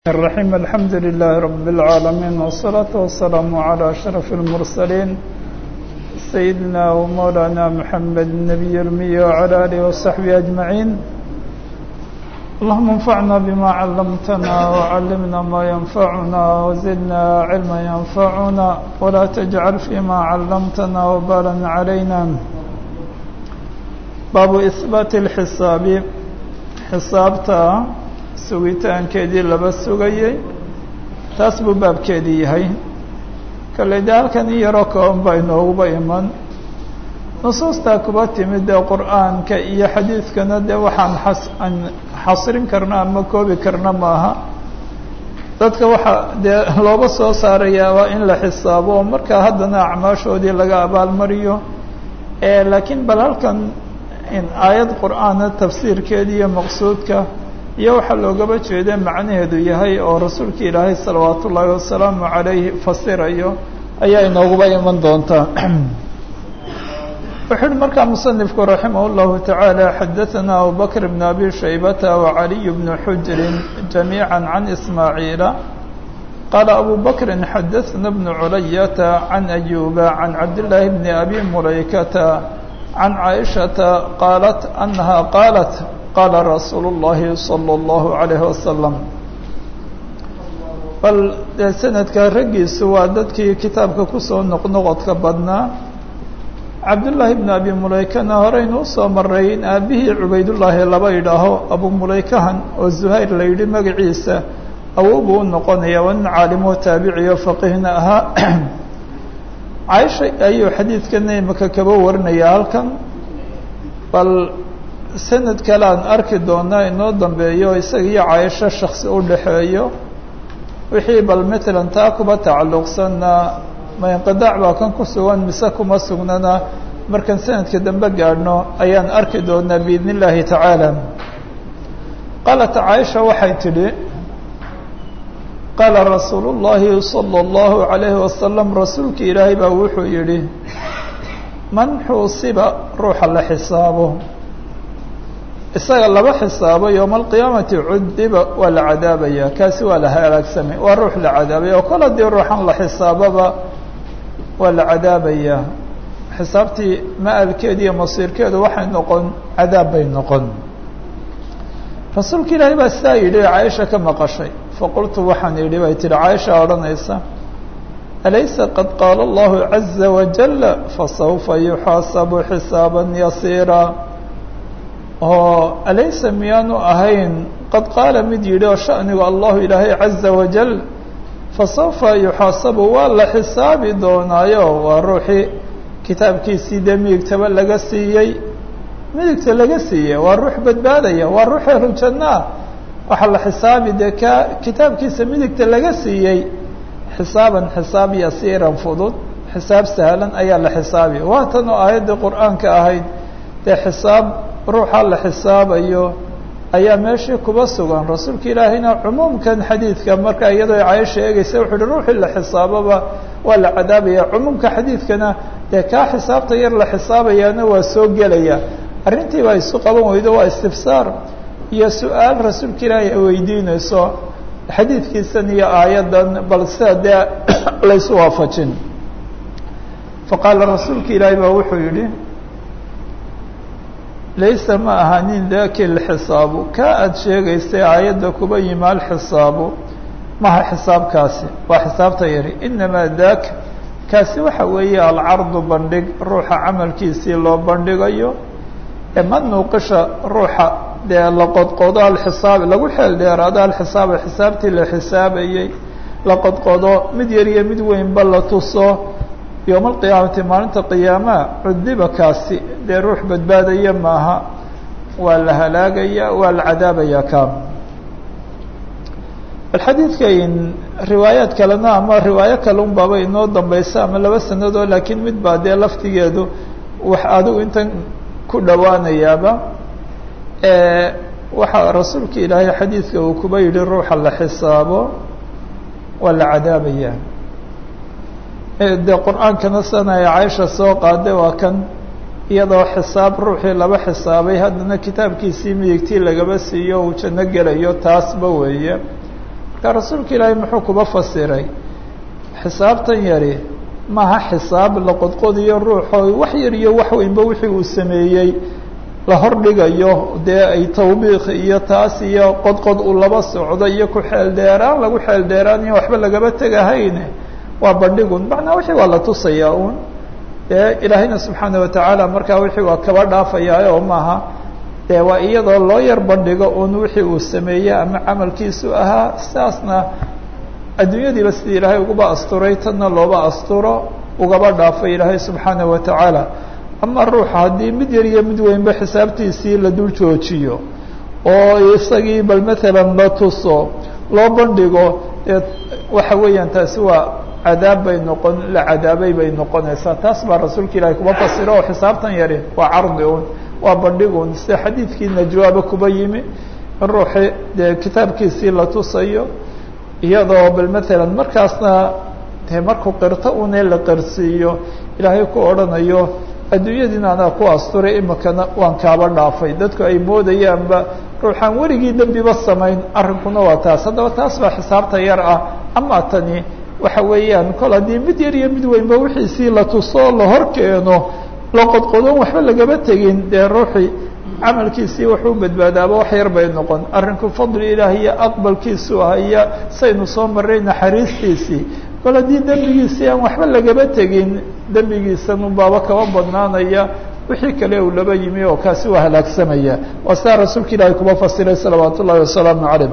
الرحيم الحمد لله رب العالمين والصلاة والسلام على أشرف المرسلين سيدنا ومولانا محمد النبي الأمي وعلى آله وصحبه أجمعين اللهم انفعنا بما علمتنا وعلمنا ما ينفعنا وزدنا علما ينفعنا ولا تجعل فيما علمتنا وبالا علينا باب إثبات الحساب حسابتا sugitaankeedii laba sugayey taas buu baabkeedii yahay kale de halkan in yaroo kooban baa inooguba iman nusuustaa kuba timid dee qur-aanka iyo xadiidkana dee waxaan xas aan xasrin karna ama koobi karna maaha dadka waxaa dee looga soo saarayaa waa in la xisaabo oo markaa haddana acmaashoodii laga abaalmariyo laakiin bal halkan aayad qur-aana tafsiirkeeda iyo maqsuudka iyo waxaa loogaba jeeda macnaheedu yahay oo rasuulka ilaahay salawaat ullaahi wasalaamu calayhi fasirayo ayaa inooguba iman doontaa wuxu uhi markaa musanifku raximah اllahu tacaala xadaثana abubakr bn abi shaybata wacaliy bn xujrin jamiiعa can ismaaciila qaala abu bakri xadaثna bn culayata can ayuba can cabdillaahi bni abi mulaykata can caaishata qaalat anaha qaalat qaala rasuulu اllahi salى اllahu عalayhi wasalam bal dee sanadka raggiisu waa dadkii kitaabka kusoo noqnoqodka badnaa cabdullaahi bn abi mulaykana horeynu usoo maray in aabihii cubaydullaahi laba idhaaho abu mulaykahan oo zuhayr la yidhi magaciisa awow buu u noqonaya waa nin caalimoo taabiciyo faqiihna ahaa caaisha ayuu xadiidkana imaka kaba warinaya halkan bal sanad kale aan arki doonaa inoo dambeeyo isaga iyo caaisho shaksi u dhaxeeyo wixii bal matalan taa kuba tacalluqsanna ma inqidaac baa kan ku sugan mise kuma sugnana markaan sanadka dambe gaadhno ayaan arki doonaa biidn illaahi tacaala qaalat caaisha waxay tidhi qaala rasuulu llaahi sala allahu calayhi wasalam rasuulka ilaahay baa wuxuu yidhi man xuusiba ruuxa la xisaabo isaga laba xisaabo yowma alqiyaamati cudiba waa la cadaabaya kaasi waa la halaagsamay waa ruux la cadaabaya oo kol haddii ruuxan la xisaababa waa la cadaabayaa xisaabtii ma-alkeeda iyo masiirkeedu waxay noqon cadaab bay noqon rasuulka ilaahay baa sidaa yidhi caaisha ka maqashay faqultu waxaan yidhi bay tihi caaisha odhanaysa alaysa qad qaala allahu caza wajala fasawfa yuxaasabu xisaaba yasiira oo alaysa miyaanu ahayn qad qaala mid yidhi oo shanigu allahu ilaahay caza wajal fasawfa yuxaasabu waa la xisaabi doonaayo waa ruuxii kitaabkiisii dee midigtaba laga siiyey midigta laga siiyey waa ruux badbaadaya waa ruux ehlujannaa waxaa la xisaabi dee ka kitaabkiisa midigta laga siiyey xisaaban xisaab yasiiran fudud xisaab sahlan ayaa la xisaabi waa tan oo aayaddii qur-aanka ahayd dee xisaab ruuxa la xisaabayo ayaa meeshii kuba sugan rasuulka ilaahayna cumuumkan xadiidka marka iyadoo caaisha eegeysa wuxu uhi ruuxii la xisaaboba waa la cadaabaya cumuumka xadiidkana dee kaa xisaabta yar la xisaabayaana waa soo gelaya arrintii baa isu qaban weydo waa istifsaar iyo su-aal rasuulka ilaahay ay weydiinayso xadiidkiisan iyo aayaddan bal sida dee laysu waafajin faqaala rasuulka ilaahay baa wuxuu yidhi laysa ma ahanin daki lxisaabu ka aada sheegaysay aayadda kuba yimaal xisaabu maha xisaabkaasi waa xisaabta yari inamaa daaka kaasi waxa weeye alcardu bandhig ruuxa camalkiisii loo bandhigayo ema nuuqisha ruuxa dee la qodqodo alxisaabi lagu xeel dheeraado alxisaaba xisaabtii la xisaabayey la qodqodo mid yar iyo mid weynba la tuso yowma alqiyaamati maalinta qiyaamaha cudiba kaasi dee ruux badbaadaya maaha waa la halaagaya waa la cadaabaya ka bal xadiidkan riwaayaad kalena ama riwaayo kale un baaba inoo dambeysa ama laba sanadoo laakiin mid baa dee laftigeedu wax adigu intan ku dhowaanayaaba waxaa rasuulka ilaahay xadiidka uu kuba yidhi ruuxa la xisaabo waa la cadaabaya dee qur-aankana sana ay caaisha soo qaaday waa kan iyadoo xisaab ruuxii laba xisaabay haddana kitaabkiisii midigtii lagaba siiyo uu janno gelayo taasba weeye markaa rasuulka ilaahay muxuu kuba fasiray xisaabtan yari maaha xisaab la qodqodiyo ruuxoo wax yar iyo wax weynba wixii uu sameeyey la hordhigayo dee ay tawbiik iyo taas iyo qodqod uu laba socdo iyo ku xeeldheeraan lagu xeeldheeraan iyo waxba lagaba tegahayne waa bandhigun macnaa wixii waa la tusayaa uun dee ilaahayna subxaana watacaala markaa wixii waa kaba dhaafayaa oo maaha dee waa iyadoo loo yar bandhigo un wixii uu sameeyey ama camalkiisu ahaa sidaasna adduunyadiiba sidii ilaahay uguba asturay tanna looba asturo ugaba dhaafay ilaahay subxaana watacaala ama ruuxa haddii mid yar iyo mid weynba xisaabtiisii la dul joojiyo oo isagii bal matalan la tuso loo bandhigo dee waxa weeyaan taasi waa cadaab bay noqon la cadaabay bay noqonaysaa taas baa rasuulka ilaahay kuba fasiro oo xisaabtan yari waa cardi un waa bandhigun sida xadiidkii najwaaba kuba yimi in ruuxi dee kitaabkiisii la tusayo iyadoo bal matalan markaasna dee markuu qirto une la qirsiiyo ilaahay ku odhanayo adduunyadiina anaa ku asturay imikana waan kaaba dhaafay dadku ay moodayaanba ruuxaan weligii dembiba samayn arrinkuna waa taas haddaba taas baa xisaabta yar ah ama tani waxa weeyaan kol haddii mid yar iyo mid weynba wixiisii la tuso la hor keeno la qodqodon waxba lagaba tegin dee ruuxii camalkiisii wuxuu badbaadaaba wax yar bay noqon arrinku fadli ilaah iyo aqbalkiisu ah iyo saynu soo marray naxariistiisii kol haddii dembigiisii aan waxba lagaba tegin dembigiisan unbaaba kaba badnaanaya wixii kale uu laba yimi oo kaasi waa halaagsamaya waa sidaa rasuulka ilaahay kuba fasiray salawaat ullahi wasalaamu calayh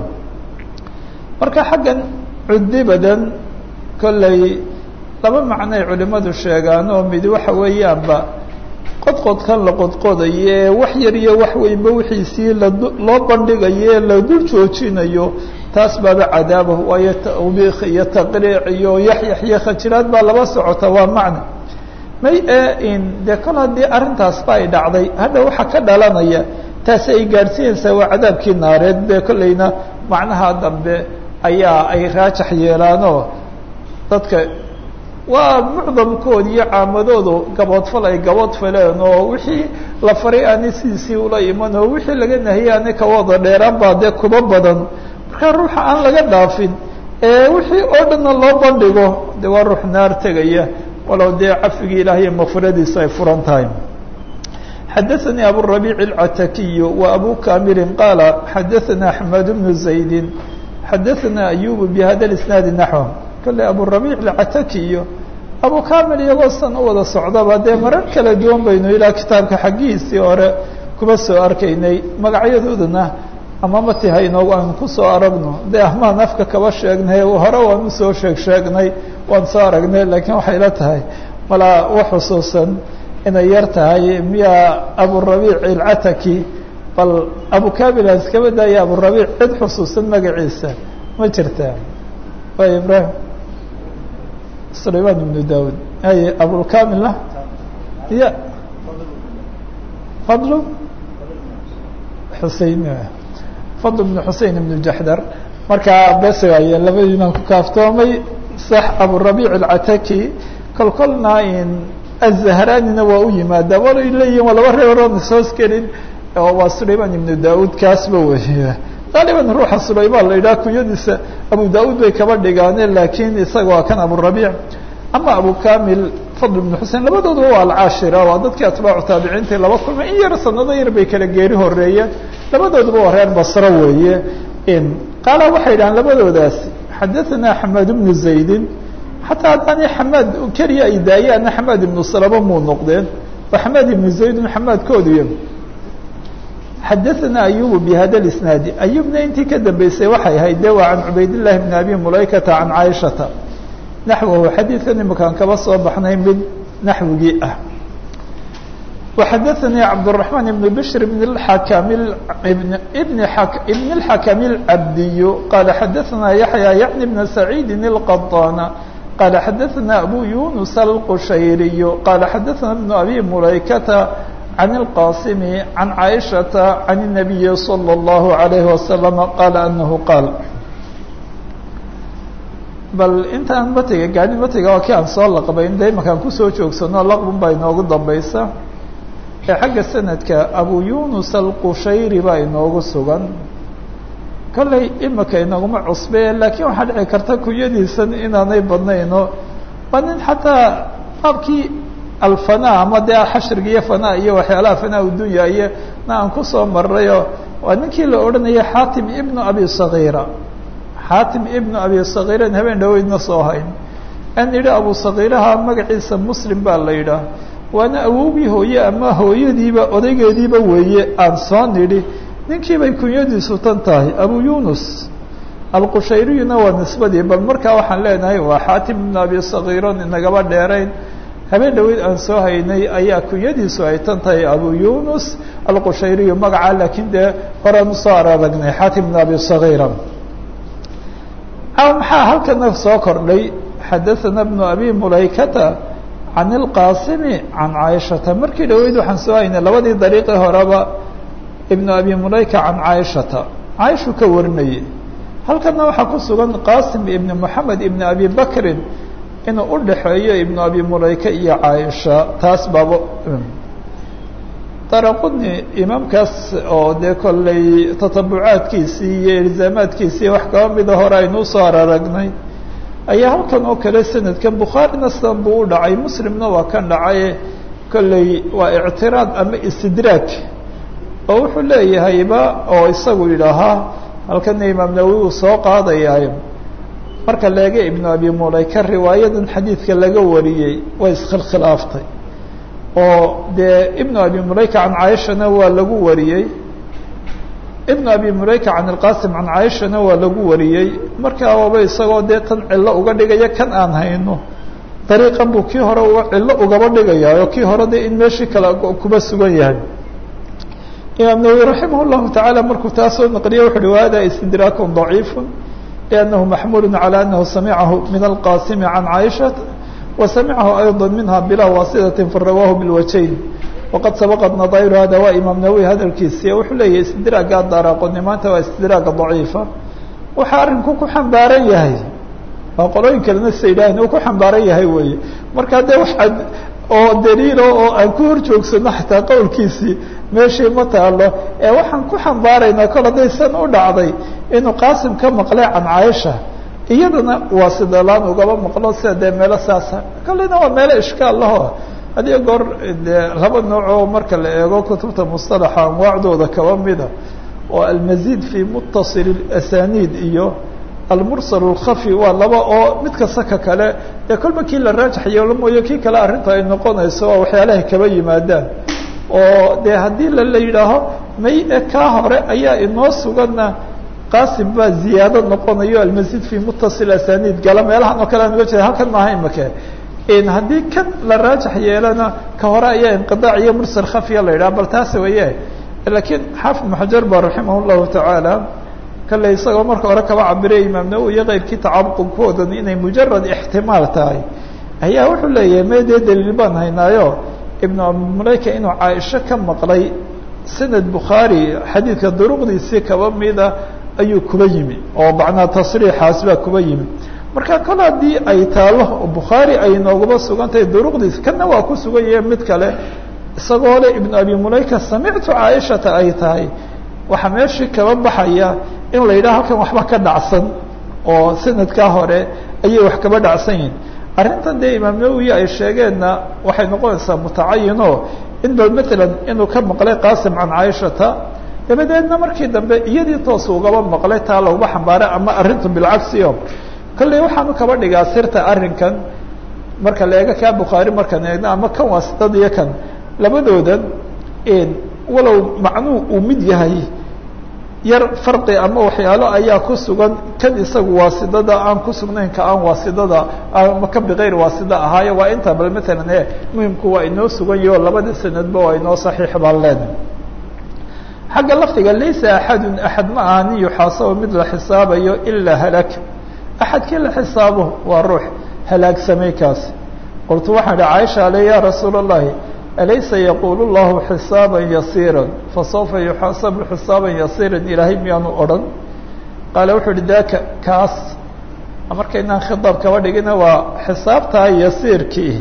marka xaggan cudibadan kolley laba macnoay culimadu sheegaan oo mid waxa weeyaanba qodqodkan la qodqodayo ee wax yar iyo wax weynba wixiisii laloo bandhigayo ee la dul joojinayo taas baaba cadaaba waayo tawbiik iyo taqriic iyo yaxyax iyo khajiraad baa laba socota waa macna may in dee kol haddii arrintaasba ay dhacday hadha waxaa ka dhalanaya taasi ay gaadhsiinaysaa waa cadaabkii naareed be kolleyna macnaha dambe ayaa ay raajax yeelaanoo dadka waa mucdamkood iyo caamadoodu gaboodfal ay gaboodfaleen oo wixii la faray aanay sidiisii ula iman oo wixii laga nahiyey aanay kawada dheeraan baa dee kuba badan markaa ruuxa aan laga dhaafin ee wixii oo dhanna loo bandhigo de waa ruux naar tegaya walow dee cafigii ilaah iyo makfiradiisa ay furan tahay xadaثnي aburaبيع الcatakiy و abu kamirin qaala xadaثna أحmed بن زaydi xadaثna أyub bhada الاسنaadi naحو kale aburaبيع الcatakiyo abu kamil iyagoo san u wada socdaba dee marar kala duwan baynu ilaa kitaabka xaggihiisii hore kuba soo arkaynay magacyadoodana ama mati haynoogu aanu kusoo aragno de ahmaan afka kaba sheegnay hore waan usoo sheeg sheegnay waan soo aragnay lakiin waxay la tahay malaa u xusuusan inay yar tahay miya aburabiic ilcataki bal abu kamil aan iskaba daaya aburabiic cid xusuusan magaciisa ma jirtaa way ibrahim sulayman ibnu daud hay abulkamilna ya fadlu xusein fadl bn xusein ibn jaxdar markaa besaya labadiinaan ku kaaftoomay sax aburabiic alcataki kol kolna in azahranina waa u yimaadaa walay leeyihin waa laba reer oon ishoos gelin waa sulayman ibnu daud kaasba wey qaaliban ruuxa sulayman la yidhaha kunyadiisa abu daud bay kaba dhigaane lakiin isaga waa kan aburabiic ama abu kamil fadl ibn xusein labadooduba waa alcaashira waa dadkii atbaacu taabiciintai laba kulmay in yar sanado yar bay kala geeri horeeyeen labadooduba waa reer basro weeye qaala waxay yidhahaan labadoodaasi xadaثana xamaad bnu zaydin xataa haddaani xamaad keliya ay daayaana xamaad ibnu salama muu noqdeen waa xamaad ibnu zaydun xamaadkooduy xadaثana ayubu bihada اisnaadi ayubna intii ka dambeysay waxay ahayd de waa can cubaydillahi bni abi mulaykata can caaishata naxwahu xadiidkan imakaan kaba soo baxnay mid naxwigii ah وxadaثnي cabdالرحمن بن بشر بن الحkم بن بن الحkم العبدي قال xadaثna يحيى يعن بن سعيد القطان قال xadaثna أbو يuنس الqشhيري قال xadaثna بن أbي مuلaykة عن القاsم عن عائشhaة عن النبي صلى الله عليه وسلم قال أنه قال bal intaan matiga gaani matiga waa kii aan soo laqbayn de imakaan kusoo joogsano laqbun baa inoogu dambaysa ee xagga sanadka abu yunus alqushayri baa inoogu sugan kollay imika inaguma cusbe laakiin waxaa dhici karta kunyadiisan inaanay badnayno waa nin xataa qaabkii alfana ama dee xashriga iyo fana iyo waxyaalaha fanaa udunya iyo na aan kusoo marayo waa ninkii la odhanaya xaatim ibnu abi sagiira xaatim ibnu abi sagiiran habeen dhaweydna soo hayn an yidhi abu sagiiraha magaciisa muslim baa la yidhaah waana awowgii hooye ama hooyadiiba odaygeediiba weeye aan soo nidhi ninkii bay kunyadiisu tan tahay abu yunus alqushayriyuna waa nisbadii bal markaa waxaan leenahay waa xaatim ibnu abi sagiiron inagaba dheerayn habeen dhaweyd aan soo haynay ayaa kunyadiisu ay tan tahay abu yunus alqushayriyu magaca laakiin dee horaan usoo araragnay xaatim ibnu abi sagiira maxaa halkana soo kordhay xadaثana bnu abi mulaykata can اlqaasimi can caaishata markii dhaweyd waxaan soo haynay labadii dariiqii horeba ibnu abi mulayka can caaishata caaishu ka warinayay halkana waxaa ku sugan qaasim ibni moxamed ibni abi bakrin inuu u dhaxeeyo ibnu abi mulayka iyo caaisha taas baaba daraquni imaamkaas oo dee kollay tatabucaadkiisii iyo ilzaamaadkiisii wax kaba mida hore aynuu soo araragnay ayaa halkan oo kale sanadkan bukhaarina sidan buu u dhacay muslimna waa kan dhacaye kolley waa ictiraad ama istidraag oo wuxuu leeyahayba oo isagu yidhaahaa halkana imaam nawowi uu soo qaadayaa marka leega ibnu abi mulayka riwaayadan xadiidka laga wariyey way iskhilkhilaaftay oo dee ibnu abi mulayka can caaishana waa lagu wariyey ibnu abi mulayka can ilqasim can caaishana waa lagu wariyey markaa waba isagoo dee tan cillo uga dhigaya kan aan hayno dariiqan buu kii hore uga cillo ugaba dhigayaa oo kii hore de in meeshii kale kuba sugan yahay imaam nawowi raximah llahu tacaala markuu taa soo naqliya wuxu uhi wahada istidraakun daciifu liannahu maxmulu calى anahu samicahu min alqasimi can caaishata wa samicahu ayضa minha bilaa waasitati farawaahu bilwajayn waqad sabaqat nadayru hada waa imaam nawowi hadalkiisi wuxuu leeyahay istidraaga daaraaqoni maanta waa istidraaga daciifa waxaa arrinku ku xambaaran yahay waa qolooyin kalena sa yidhaahn uu ku xambaaran yahay weeye marka dee waxaad oo daliilo oo aan ku hor joogsano xataa qowlkiisii meeshii ma taalo ee waxaan ku xambaaraynaa kol hadday san u dhacday inuu qaasim ka maqlay can caaisha iyadana waa sidalaan ugaba maqlo sida dee meelo saasa kalena waa meelo ishkaal laho hadiyo goor dee laba noocoo marka la eego kutubta mustalaxa anwaacdooda kaba mida oo almazid fi muttasil asaniid iyo almursal اlkhafi waa laba oo mid kasta ka kale dee kolba kii la raajax yeelo mooye kii kale arrinta ay noqonayso waa waxyaalahay kaba yimaadaan oo dee haddii lala yidhaaho may e kaa hore ayaa inoo suganna qaasim baa ziyaado noqonayo almazid fi muttasil asaniid gala meelahan oo kale aan uga jeeda halkan maaha imake haddii kan la raajax yeelana ka hore ayaa inqiaac iyo mursal khafiya la yidhaha bal taas weeye lakiin xaafid ibn xajar ba raximah llahu tacaala kale isagoo marka hore kaba cabiraya imaam nawowi iyo keyrkii tacaqubkoodan inay mujarad ixtimaal tahay ayaa wuxuu leeyahay me dee daliil baan haynaayo ibnu abimulayka inuu caaisho ka maqlay sanad bukhaari xadiidka duruqdiisii kaba mida ayuu kuba yimi oo macnaa tasriixaas baa kuba yimi marka kol haddii ay taalo bukhaari ay noogaba sugan tahay duruqdiis kana waa ku sugan yahe mid kale isagoo le ibnu abi mulayka samictu caaishata ay tahay waxaa meeshii kaba baxaya in la yidhaha halkan waxba ka dhacsan oo sanadkaa hore ayay wax kaba dhacsan yihin arrintan dee imaam nawowi ay sheegeenna waxay noqonaysaa mutacayinoo in bal matalan inuu ka maqlay qaasim can caaishata dabadeedna markii dambe iyadii toos ugaba maqlay taa laguma xambaaray ama arrintu bilcagsio kolley waxaanu kaba dhigaa sirta arrinkan marka la eego kaa bukhaari markaan eegno ama kan waasidad iyo kan labadoodan walow macnuu uu mid yahay yar farqi ama waxyaalo ayaa ku sugan kan isagu waasidada aan ku sugnayn ka aan waasidada ama kan bikayr waasida ahaayo waa inta bal matalan e muhimku waa inoo sugan yaho labada sanadba waa inoo saxiix baan leenahay xagga lafdiga laysa axadun axad ma aha nin yuxaasabo mid la xisaabayo ilaa halak axadkii la xisaabo waa ruux halaagsamay kaasi qultu waxaan idhi caaisha ale ya rasuula اllahi alaysa yaqulu llahu xisaaba yasiira fasawfa yuxaasabu xisaaba yasiira ilaahay miyaanu odhan qaale wuxuu uhi daka kaas markaynaan khidaab kaba dhigina waa xisaabtaa yasiirkii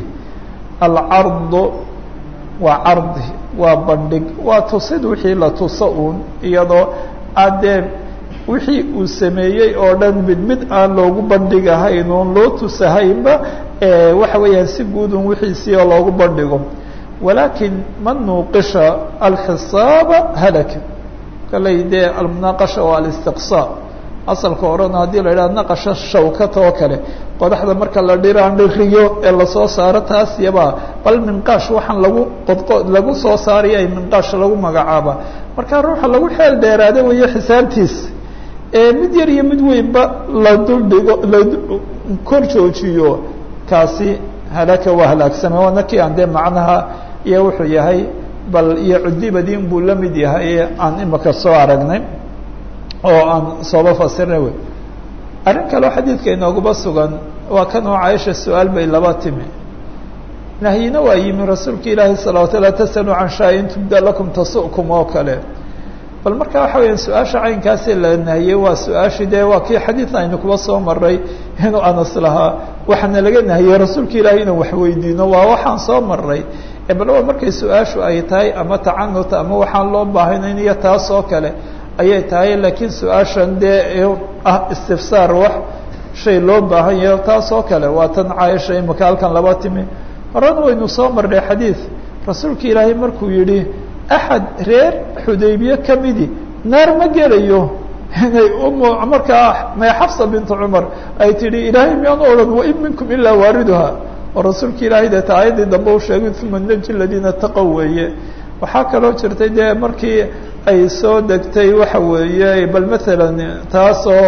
alcardu waa cardi waa bandhig waa tusid wixii la tuso uun iyadoo aad dee wixii uu sameeyey oo dhan mid mid aan loogu bandhigahayn oon loo tusahaynba waxa weeyaan si guud un wixiisii oo loogu bandhigo walaakin man nuuqisha alxisaaba halaka kaley dee almunaaqasha waa alistiqsaa asalka orana haddii la yidhaha naqasha shawkata oo kale qodaxda marka la dhiraan dhiriyo ee lasoo saaro taas yabaa bal minqaash waxaan lagu qodqo lagu soo saaraya ay minqaash lagu magacaaba marka ruuxa lagu xeel dheeraada weeye xisaabtiis ee mid yar iyo mid weynba la duldhigo la kor joojiyo kaasi halaka waa halaagsame waana kii aan dee macnaha iyo wuxuu yahay bal iyo cudibadin buu la mid yahay aan imaka soo aragnay oo aan sooba fasirnay wey arrin kaleo xadiidka inoogaba sugan waa kan oo caaisha su-aal bay laba timi nahyina waa yimi rasuulka ilaahi salawatu laa tasaluu can shaa-in tubda lakum tasu'kum oo kale bal marka waxa weya su-aasha caynkaasi la nahiyey waa su-aashii dee waa kii xadiid aynu kuba soo maray inuu anas lahaa waxaana laga nahiyey rasuulka ilaahi inuu waxweydiino waa waxaan soo maray bal waa markay su-aashu ay tahay ama tacanuta ama waxaan loo baahanayn iyo taas oo kale ayay tahay laakiin su-aashan dee ah istifsaar wax shay loo baahan yahay taas oo kale waa tan caaisha imika halkan laba timi horena waynu soo marnay xadiid rasuulka ilaahay markuu yidhi axad reer xudaybiye kamidi naar ma gelayo inay um markaa may xafsa bintu cumar ay tidhi ilaahay miyaanu odhan wain minkum ilaa waariduha oo rasuulka ilaahay deeta aayaddii dambe u sheegay uma naji ladiina taqow weeye waxaa kaloo jirtay dee markii ay soo degtay waxa weeye bal maalan taasoo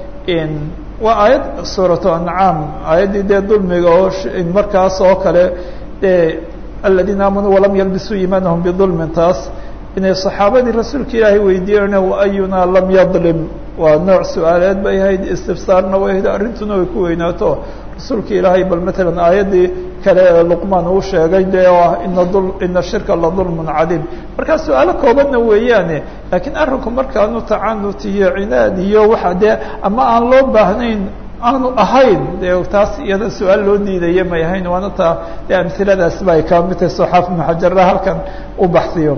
waa aayad suuratu ancaam aayaddii dee dulmiga oo markaas oo kale e aladiina aamanuu walam yalbisuu iimaanahum bidulmin taas inay saxaabadii rasuulka ilaahay weydiiyeen waayunaa lam yadlim waa nooc su-aaleed bay ahayd istifsaarna way ahayd arrintuna way ku weynaato rasuulka ilaahay bal maalan aayaddii kale ee luqmaan uu sheegay dee oo ah ina dul ina shirka la dulmun cadiim markaa su-aalo koobanna weeyaane laakiin arrinku markaanu tacanut iyo cinaad iyo waxa dee ama aan loo baahnayn aanu ahayn de taas iyada su-aal loo diidaya may ahayn waana taa de amhiladaas ba ay kaa mid tahay soxaaf ibnu xajarra halkan u baxsiyo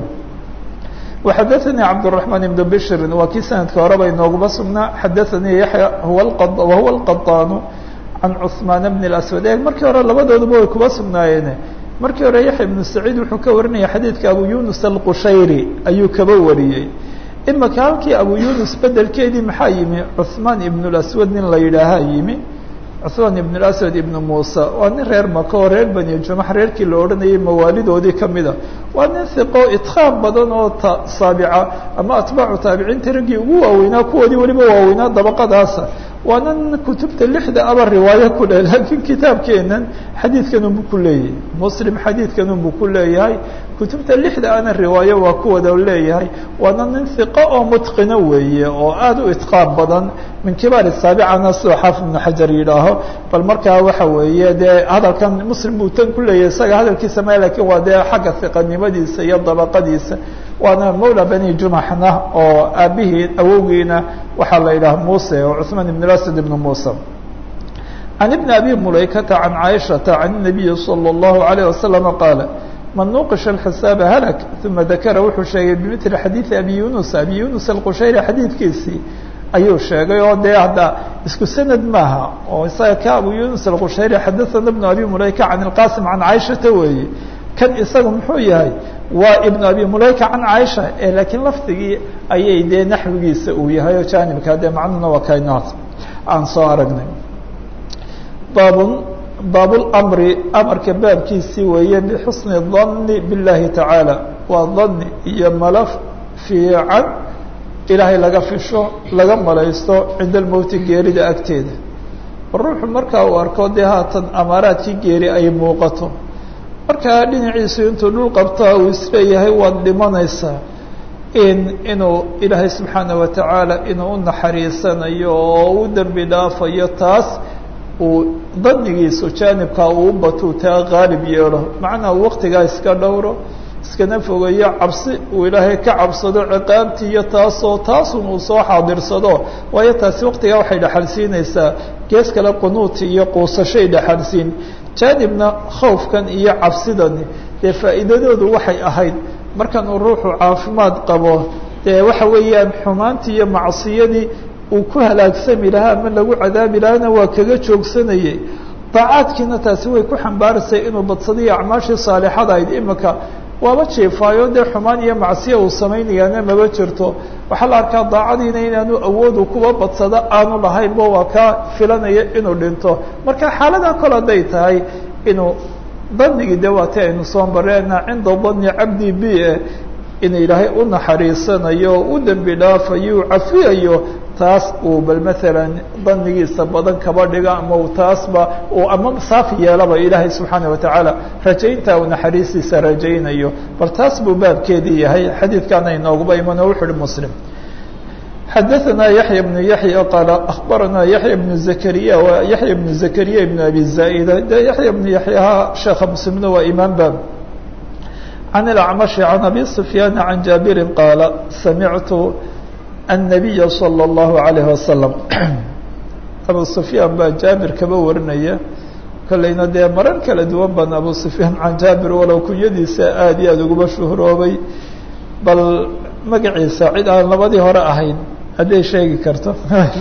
وxadaثnي cabdالرحمن بن bشr waa kii sanadka horeba inooguma sugnaa xadaثanii yaحya wahuwa الqaطاn can cثmaan بن الأسود e markii hore labadooduba way kuba sugnaayeen markii hore yaحya بن سacيid wuxuu ka warinaya xadiidka abu yunus الqushayri ayuu kaba wariyey imika halkii abu yunus bedelkeedii maxaa yimi cثmaan iبن الأسود nin la yidhaahaa yimi cثmaan iبن الأسود iبn muسى waa nin reer maka oo reer bani jumax reerkii la odhanayay mawaalidoodii kamida waa nin hiqo itqaan badan oo saabica ama atbaacu taabiciinta raggii ugu waaweynaa kuwoodii weliba waaweynaa dabaqadaasa waana nin kutubta lixda aba riwaayo ku leh laakiin kitaabkeenan xadiidkan unbu ku leeyahay muslim xadiidkan unbu ku leeyahay kutubta lixda ana riwaayo waa kuwada leeyahay waana nin hiqo oo mutqino weeye oo aada u itqaan badan min kibaari saabicana sidoo xaafid ibnu xajar yidhaaho bal markaa waxa weeye dee hadalkan muslim buu tan ku leeyahay isaga hadalkiisa ma lakin waa dee xagga hiqanimadiisa iyo dabaqadiisa waana mawla bani jumaxna oo aabihii awowgiina waxaa la yidhaha muse oo cuثmaan ibn asad ibn musa can ibn abi mulaykata can caaishata can الnabiyi salى الlahu عalيه wasalam qaala man nuqisha اxisaaba halak uma dakara wuxuu sheegay bimili xadiiثi abi yunus abi yunus alqushayri xadiidkiisii ayuu sheegay oo dee hadda isku sanad maaha oo isaga ka abu yunus alqushayri xadaثana ibn abi mulayka can اlqasim can caaishata weeye kan isaga muxuu yahay waa ibn abi mulayka can caaisha e laakiin lafdigii ayay dee naxwigiisa uu yahay oo jaanibka dee macnuhuna waa kaynaas aan soo aragnay baabun baabulmri amarka baabkiisii weeye bixusni danni biاllahi tacaala waa dani iyo malaf fiican ilaahay laga fisho laga malaysto cinda almowti geerida agteeda ruuxu markaa uu arko dee haatan amaaraadkii geeri ay muuqato markaa dhinaciisu intuu dhul qabtaa uu isleeyahay waad dhimanaysaa in inuu ilaahay subxaana wa tacaala inuu u naxariisanayo oo u dembi dhaafayo taas uu danigiisu jaanibkaa uu batuu taa qaalib yeelo macnaa waqtigaa iska dhowro iskana fogeeyo cabsi uu ilaahay ka cabsado ciqaabtii iyo taasoo taasun uu soo xaadirsado waayo taasi waqtigaa waxay dhexalsiinaysaa gees kale qunuuti iyo quusashay dhexalsiin jaanibna khawfkan iyo cabsidani dee faa'iidadoodu waxay ahayd markan uu ruuxu caafimaad qabo dee waxa weeyaan xumaantii iyo macsiyadii uu ku halaagsami lahaa ama lagu cadaabi lahaana waa kaga joogsanayey daacaadkiina taasi way ku xambaaraysay inuu badsadayo acmaashii saalixada ayd imika waaba jeefaayo dee xumaan iyo macsiya uu samaynayaana maba jirto waxaa la arkaa daacadiina inaanu awoodu kuwa badsado aanu lahaynba waa kaa filanaya inuu dhinto marka xaaladaa kol hadday tahay inuu danigii de waati aynu soo mareena cinda dani cabdi b e in ilaahay u naxariisanayo u dembi dhaafayo u cafiyayo taas uu bal maalan danigiisa badan kaba dhiga ama u taasba uu ama saafi yeelaba ilaahay subxaana watacaala rajaynta uu naxariistiisa rajaynayo bal taas buu baabkeedii yahay xadiidkaana inooguba iman oo wuxu uhi muslim xadaثna yaحya بن yaحya qaal aخbarana yaحya بن زakriya wa yaحya بن زakriya بn abi zaaئda de yaحya بن yaحyaha sheeka mslimna waa imaam ba عن الأعمش عن أبي سفيان عن جابر قال سمعت النبي صلى الله عليه وسلم أبو سفيان baa jaaبir kaba warinaya kolayna dee marar kala duwan baan abu سفyaan can jaaبir walow kunyadiisa aad iyo aad uguma shuhroobay bal magaciisa cid aan labadii hore ahayn hadday sheegi karto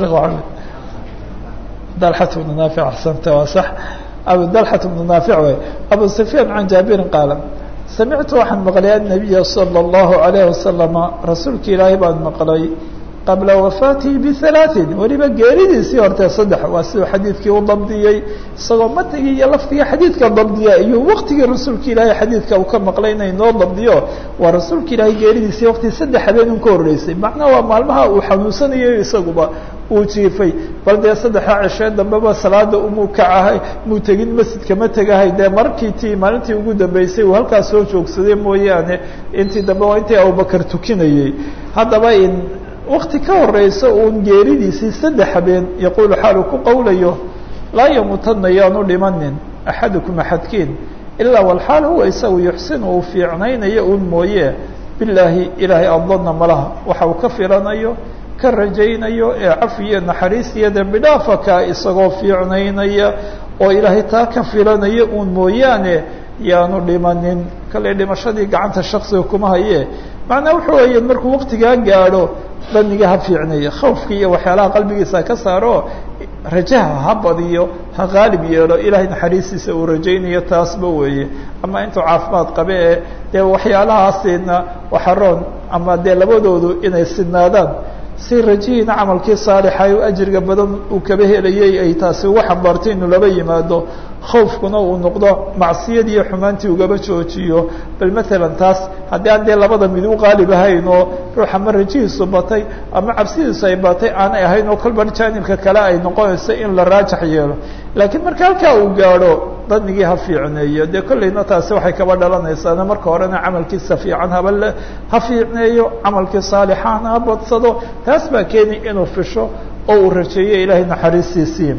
dalxat بن naafic axsanta waa sax abu dalxat بن naafic way abu سفyaan can jaabirin qaala samictu waxaan maqlay النabiya slى الlahu عalيه wasalama rasuulka ilaahay baan maqlay qabla wafaatihi bihalaaثin weliba geeridiisii hortee saddex waa siduu xadiidkii u dabdiyey isagoo matnigii iyo lafdigii xadiidka dabdiya iyo waktigii rasuulka ilaahay xadiidka uu ka maqlay inay noo dabdiyo waa rasuulka ilaahay geeridiisii wakti saddex habeen un ka horreysay macnaha waa maalmaha uu xanuunsanayo isaguba uu jiifay bal dee saddexa ceshee dambeba salaada umuu kacahay muu tegin masjidka ma tegahay dee markii tii maalintii ugu dambeysay uu halkaas soo joogsaday mooyaane intii dambe waa intii abubakar tukinayey haddaba in wakti ka horeysa uun geeridiisii saddex habeen yaquulu xaalu ku qowlayo laa yamuutana yaanu dhimanin axadukum axadkiin ilaa walxaal huwa isagu yuxsinu uu fiicnaynayo uun mooye bilaahi ilaahay adana malaha waxa uu ka filanayo ka rajaynayo ee cafiyo naxariis iyo dembi dhaafaka isagoo fiicnaynaya oo ilaahay taa ka filanaya uun mooyaane yaanu dhimanin kale dhimashadii gacanta shaksiga kuma haye macnaa wuxuu weeye markuu waktigaa gaadho daniga ha fiicneeyo khawfka iyo waxyaalaha qalbigiisa ka saaro rajaha ha badiyo ha qaalib yeelo ilaahay naxariistiisa uu rajaynayo taasba weeye ama intuu caafimaad qabe ee dee waxyaalahaasina waxaroon ama dee labadoodu inay sidnaadaan si rajihiina camalkii saalixa u ajriga badan uu kaba helayay ay taasi ugu xambaartay inuu laba yimaado khawfkuna uu noqdo macsiyadii iyo xumaantii ugaba joojiyo bal matalan taas haddii aan dee labada mid u qaalib ahayn oo ruux ama rajihiisu batay ama cabsidiisu ay batay aanay ahayn oo kolba jaanibka kale ay noqonayso in la raajax yeelo laakiin marka halkaa uu gaadho danigii ha fiicneeyo dee kollayna taasi waxay kaba dhalanaysaana marka horena camalkiisa fiican haba le ha fiicneeyo camalkii saalixaana ha badsado taas baa keeni inuu fisho oo uu rajeeyo ilaahay naxariistiisii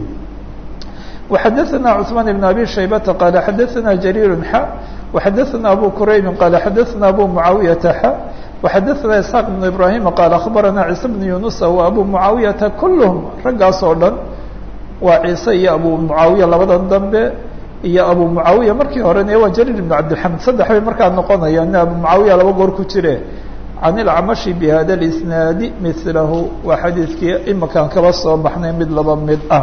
وxadثna cثmaan بن abي شhaybةa qال xadثna جرير x وxadثna أbو كرayb qال xadثna أbو معaaوiيaةa x وxadثna إسحاq بن إبراهيم qال أخبرna عيسى بن يuنuس وأbو معaaوiيaةa كلهم raggaas oo dhan waa ciise iyo abu معaaوiية labadan dambe iyo abu معaaوiية markii horena waa جرير بن cabdالحamid saddex bay markaa noqonayaan abu معaaوiية laba goor ku jire can ilcamashi bihada اlisnaadi milahu waa xadiidkii imakaan kaba soo baxnay mid laba mid ah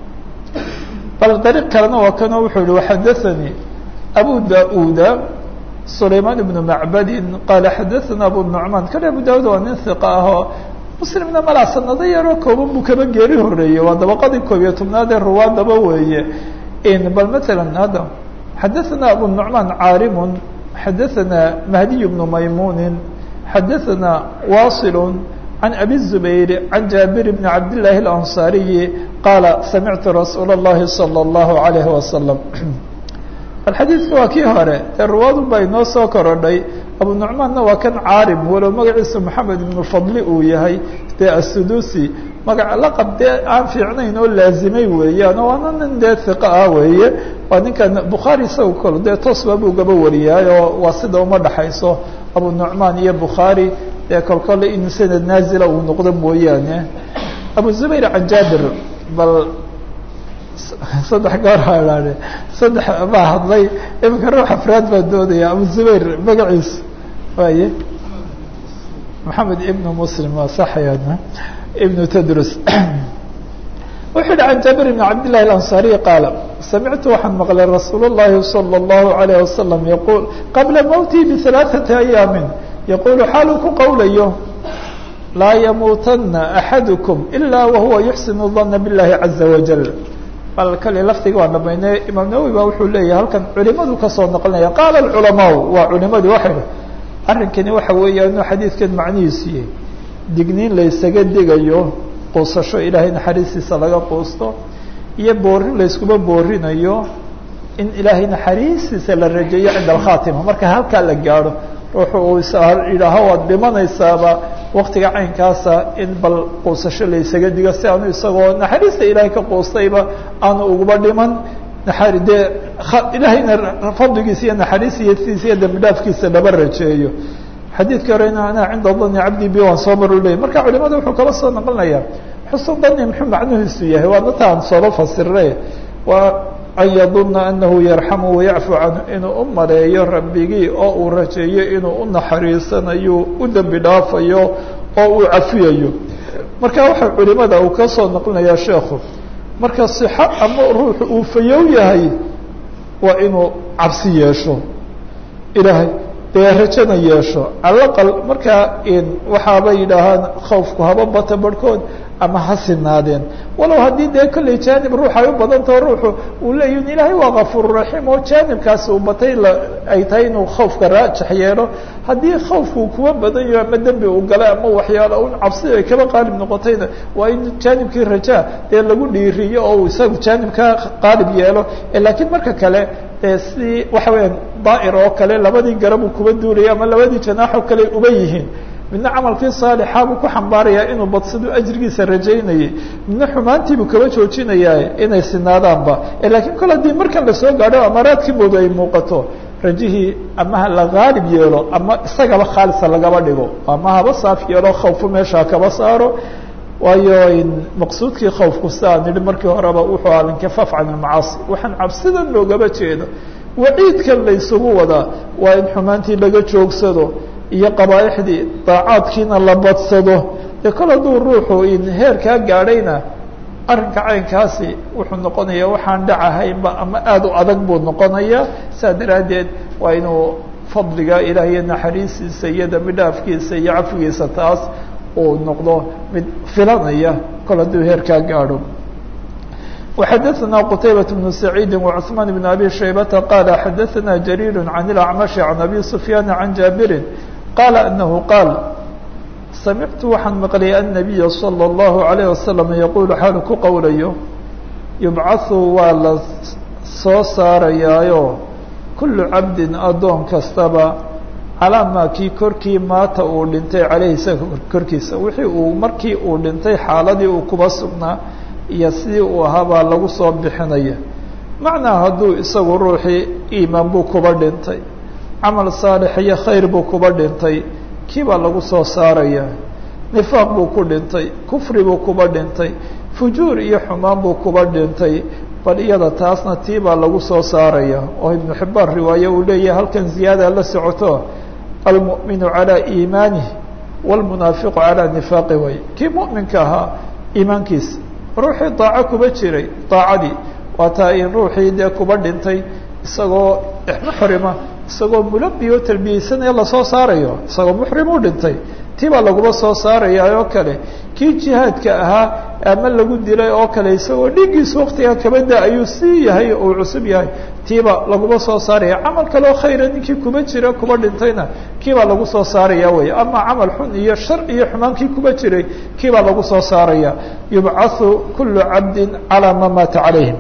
bal dariiq kalena waa kanoo wuxuu yihi waxadaثanii abu da-uda sulaymaan ibnu macbadin qaala xadaثana abu nucmaan kale abu da-ud waa nin hiqa ahoo muslimna malaa sanado yaroo kooban buu kaba geeri horeeyey waa dabaqadii koob iyo tobnaad ee ruwaadaba weeye bal matalan hadda xadaثana abu nucmaan caarimun xadaثana mahdiy bnu maymunin xadaثna waصil عن أbي الزبير عن جابر بن عبد الله الأنصاري قال سمعت رsuuل اللhi صلى الله عليه وسلم الxadيiثka waa kii hore ee ruwaadu ba inoo soo korodhay abu نuعmaanna waa kan caarim walow magaciisa محamed بن فضli uu yahay dee السduسي magac laqab dee aan fiicnayn oo laazimay weeyaan oo waana nin dee ثiqa ah weeye waa ninkan bukhaarي isaga kol dee tosba buu gaba wariyaay oo waa sida uma dhaxayso abu نuعmaan iyo bukhaarي dee kolkole in sanad naazila uu noqdo mooyaane abu zubayr can jaabir bal saddex goor haadhaane saddex baa hadlay iminka ruux afraad baa doodaya abu zubayr magaciisa waaye maxamed ibnu muslim waa saxayana ibnu tadrus wuxuu yihi can jaabir bn cabd llahi alansaariy qaala samictu waxaan maqlay rasuul اllahi salى اllahu alayh wasalam yaquul qabla mowtii bihalaaثati ayaamin yaquulu xaaluu ku qowlayo laa yamuutana axadukum ila wahuwa yuxsinu dana biاllahi caza wajal bal kale laftiga waa dhamaynay imaam nawowi ba wuxuu leeyahay halkan culimadu kasoo noqonaya qaala culamaau waa culimadu waxay arrinkani waxa weeya inuu xadiidkan macnihiisu yahay digniin laysaga digayo quusasho ilaahay naxariistiisa laga quusto iyo boorin layskuma boorinayo in ilaahay naxariistiisa la rajeeyo cinda alkhaatima marka halkaa la gaadho ruuxu uu yidhaaho waad dhimanaysaaba waktiga caynkaasa in bal quusasho laysaga digo si aanu isagoo naxariista ilaahay ka quustayba aanu uguba dhiman dee ilaahayna fadligiisa iyo naxariistiisa iyo dambi dhaafkiisa laba rajeeyo xadiidka horena ana cinda dani cabdi bi waan soo maru ley marka culimada wuxuu kala soo naqlinaya xusn dani muxuu macnuhiisu yahay waa nataan sooba fasirre waa an yaduna anahu yarxamu wayacfu canhu inuu u maleeyo rabbigii oo uu rajeeyo inuu u naxariisanayo u dembi dhaafayo oo uu cafiyayo marka waxa culimada uu ka soo naqlinaya sheekhu marka sixo ama ruuxu uu fayow yahay waa inuu cabsi yeesho ilaahay dee rajana yeesho calaqal markaa waxaaba yidhaahaan khawfku haba bata barhkood ama ha sinaadeen walow haddii dee kolley jaanib ruux ay u badantao ruuxu uu leeyahin ilaahay waa kafuururaxiim oo jaanibkaasi uu batay ay tahay inuu khawfka raajax yeelo haddii khawfku kuwa badan yaho ama dembi uu galay ama waxyaala un cabsi ay kaba qaalib noqotayna waa in jaanibkii rajaa dee lagu dhiiriyo oo isaga jaanibkaa qaalib yeelo laakiin marka kale dee si waxa weeyaan daa'ir oo kale labadii garab uu kuba duulaya ama labadii janaaxoo kale uba yihiin midna camalkii saalixa buu ku xambaarayaa inuu badsaduu ajrigiisa rajaynayay midna xumaantiibuu kaba joojinayaa inay sinaadaanba laakiin kol haddii markan lasoo gaadho amaaraadkii moodu ay muuqato rajihii ama ha la qaalib yeelo ama isagaba khaalisa lagaba dhigo ama haba saaf yeelo khawfu meeshaa kaba saaro waayo maqsuudkii khawfku siaa nidhi markii horeba wuxuu alinkifaaf can ilmacaasi waxaan cabsidan loogaba jeedo waciidkan laysugu wadaa waa in xumaantii laga joogsado iyo qabaaixdii daacaadkiina la badsado dee kol hadduu ruuxu in heerkaa gaadhayna arrinka caynkaasi wuxuu noqonayaa waxaan dhacahaynba ama aada u adag buu noqonayaa saa daraaddeed waa inuu fadliga ilaah iyo naxariistiisa iyo dambi dhaafkiisa iyo cafigiisa taas uu noqdo mid filanaya kol hadduu heerkaa gaadho وxadثna qتaybaة بن سعيid وcثmaan بن أbي شhaybةa qال xadثna جرير عن الأعمشh عن أbي سفyاn عن jاaبiri qال أنه qاal samictu waxaan maqlay النبي صلى الله عليه وسلم yqul xaalu ku qowlayo يubcaثu waa la soo saarayaayo kulu cabdi adoon kastaba calaa maa kii korkii maata uu dhintay caleyhi isaga korkiisa wixii uu markii uu dhintay xaaladii uu kuba sugnaa iyo sidii uu ahaa baa lagu soo bixinaya macnaa hadduu isagu ruuxii iimaan buu kuba dhintay camal saalix iyo khayr buu kuba dhintay kii baa lagu soo saaraya nifaaq buu ku dhintay kufri buu kuba dhintay fujuur iyo xumaan buu kuba dhintay bal iyada taasna tii baa lagu soo saaraya oo ibnu xibbaan riwaaye uu leeyahay halkan ziyaada la socoto almu'minu calaa iimaanihi wاlmunaafiqu calaa nifaaqi way kii mu'minka ahaa iimaankiisa ruuxii daaco kuba jiray daacadii waa taa in ruuxii dee kuba dhintay isagoo muxrima isagoo mulabi oo talbiyeysanaya lasoo saarayo isagoo muxrim u dhintay tii baa laguma soo saaraya oo kale kii jihaadka ahaa ama lagu dilay oo kale isagoo dhiiggiisa waktigaa kabada ayuu sii yahay uu cusub yahay tiiba laguma soo saaraya camal kaleo khayra ninkii kuba jira kuba dhintayna kiibaa lagu soo saaraya wey ama camal xun iyo shar iyo xumaankii kuba jiray kiibaa lagu soo saaraya yubcathu kulu cabdi calaa ma maata calayhim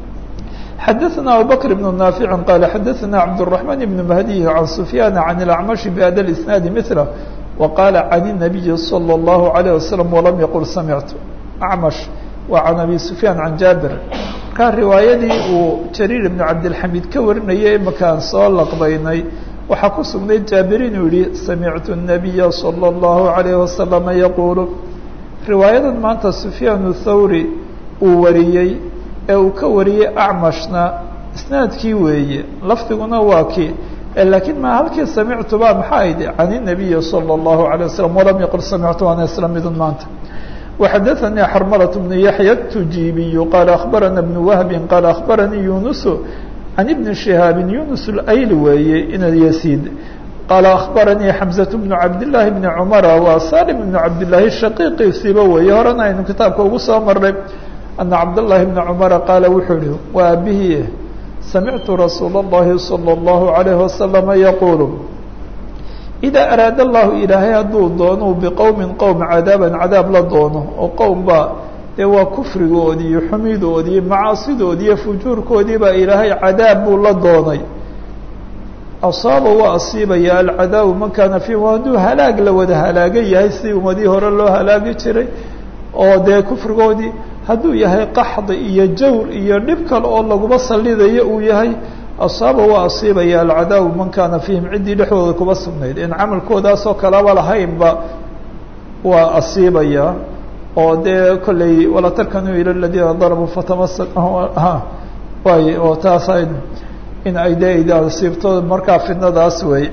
xadaثna abubakr بن ناafiع qala xadaثna cabdالرحمن بن مهدي عan سفyاn عan الأعمشh بhada الإسناad mثله وqاla عن النبي صلى الله عليه وسلم وlam yqل samعtu أعmش waa can abi سفyاn عan jaaبir markaa riwaayadii uu jرير بن cabdالحamid ka warinayay imakaan soo laqbaynay waxaa ku sugnayd jaabir inuu yihi samictu النabiya صلى الlaه عليه وسلم yqul riwaayadan maanta سفyاn الthawrي uu wariyey ee uu ka wariyey acmashna isnaadkii weeye lafdiguna waa kii laakiin ma halkii samictu ba maxaa ayd can الnabiyi salى الlahu عalيه waslm walam yaqul samictu ana isla midun maanta وxadaثnii xrmlة بن yaحyى التujibiy qال أخbarana بن وهb qال أخbaranii yuنس عن بن شhهاaب yuنس الأyl weeye ina yسيd qال أخbaranii xمزة بن cabdاللahi بن cمر waa saلم بن cabdاللahi shaqiiqiisiiba weeye horena aynu kitaabka ugu soo maray أنa cabdاللahi بن cمر qaala wuxuu ihi wa abihi samictu rasuul الlahi صلى الlaه عليه وسلم yquل إdaa araada allahu ilaahay hadduu doono biqowmin qowm cadaaban cadaab la doono oo qowm baa dee waa kufrigoodii iyo xumidoodii macaasidoodii iyo fujuurkoodii baa ilaahay cadaab buu la doonay asaaba waa asiibaya alcadaabu man kaana fiihim hadduu halaag la wada halaagan yahay sidii ummadihii hore loo halaagi jiray oo dee kufrigoodii hadduu yahay qaxdi iyo jawr iyo dhib kale oo laguma sallidayo uu yahay asaaba waa asiibaya alcadaabu man kaana fiihim ciddii dhexdooda kuba sugnayd in camalkoodaasoo kalaba lahaynba waa asiibaya oo dee kolley wala tarkanuu ila ladiina darabuu fatamasa way oo taas in ay de asiibto markaa fidnadaas wey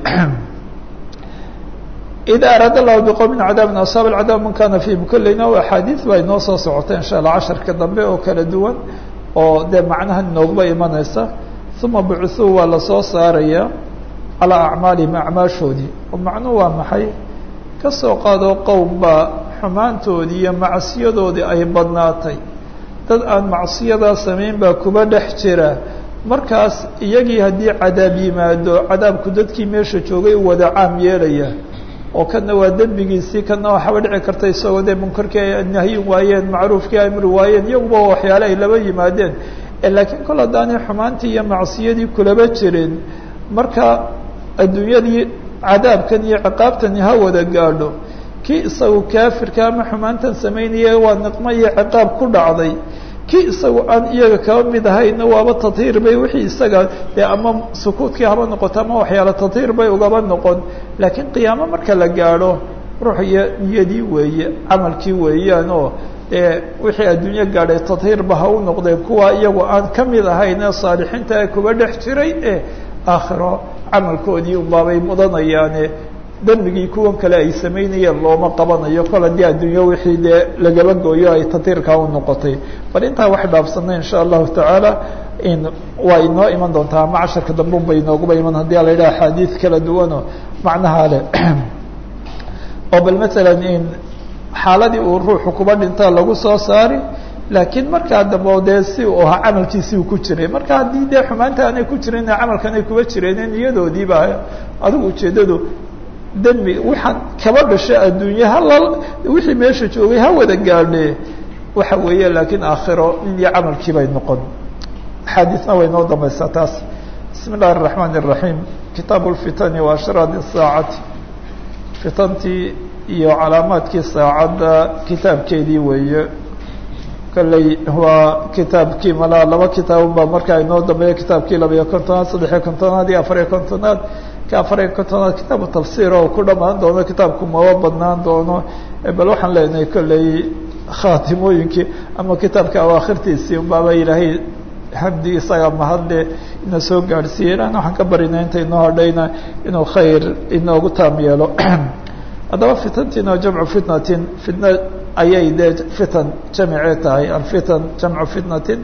ida araada allahu biqowmin cadaabin asaaba alcadaab man kana fiihim kolleyna axaadiis baa inoo soo socota insha allah casharka dambe oo kala duwan oo dee macnaha noogba imanaysa uma bucثuu waa lasoo saaraya calىa acmaalihim acmaashoodii oo macnuhu waa maxay ka soo qaado qowm baa xumaantoodii iyo macsiyadoodii ay badnaatay dad aan macsiyadaa samayn baa kuba dhex jira markaas iyagii haddii cadaab yimaado cadaabku dadkii meesha joogay u wada caam yeelaya oo kana waa dembigiisii kana waxaba dhici karta isagoo dee munkarkii ay nahyin waayeen macruufkii ay amri waayeen iyaguba waxyaale ay laba yimaadeen laakiin kol haddaanay xumaantii iyo macsiyadii kulaba jirin marka adduunyadii cadaabkan iyo ciqaabtani ha wada gaadho kii isagu kaafirka ama xumaantan samaynaya waa niqmo iyo ciqaab ku dhacday kii isagu aan iyaga kaba mid ahayna waaba tadhiir bay wixii isaga dee ama sukuudkii haba noqoto ama waxyaala tadhiir bay ugaba noqon laakiin qiyaamo marka la gaadho ruux iyo niyadii weeye camalkii weeyaan oo dee wixii adduunyo gaadhay tadhiirba ha u noqdeen kuwa iyagu aan ka mid ahayn ee saalixiinta ee kuba dhex jiray ee aakhiro camalkoodii unbaabay mudanayaane dembigii kuwan kale ay samaynayeen looma qabanayo kol haddii adduunyo wixii dee lagaba gooyo ay tadhiirkaa u noqotay bal intaa wax dhaafsanay insha allahu tacaala in waa inoo iman doontaa ama casharka dambeun bay inooguba iman haddii a la yidhaha axaadiis kala duwanoo macnaha leh oo bal masalan in xaaladii uu ruuxu kuba dhintaa lagu soo saari laakiin markaa dambe dee si uu ahaa camalkiisii uu ku jiray marka haddii dee xumaanta aanay ku jirin camalkan ay kuba jireen niyadoodiiba adigu ujeeddadu dembi waxaan kaba dhashay adduunye hala wixii meesha joogay ha wada gaadhe waxa weeye laakiin aakhiro in iyo camalkii bay noqon axaadiisna way noo dambaysaa taas bismi illahi الرaحmaan الرaحيم kitaaب الfitani wa ashraad الsaacati fitantii iyo calaamaadkii saacadda kitaabkeedii weeye kolley waa kitaabkii malaa laba kitaabun baa markaa inoo dambeeya kitaabkii labayo kontonaad saddexiyo kontonaad iyo afariyo kontonaad ka afariyo kontonaad kitaabu tafsiir oo ku dhamaan doono kitaabku maba badnaan doono bal waxaan leenahay kolley khaatimooyinkii ama kitaabka awaakhirtiisii unbaaba ilaahay hamdi isaga mahadle ina soo gaadhsiiye ilaahna waxaan ka barinay inta inoo hadhayna inuu khayr inoogu taam yeelo haddaba fitantiina jamcu fitnatin fitna ayay dee fitan jamicee tahay alfitan jamcu fitnatin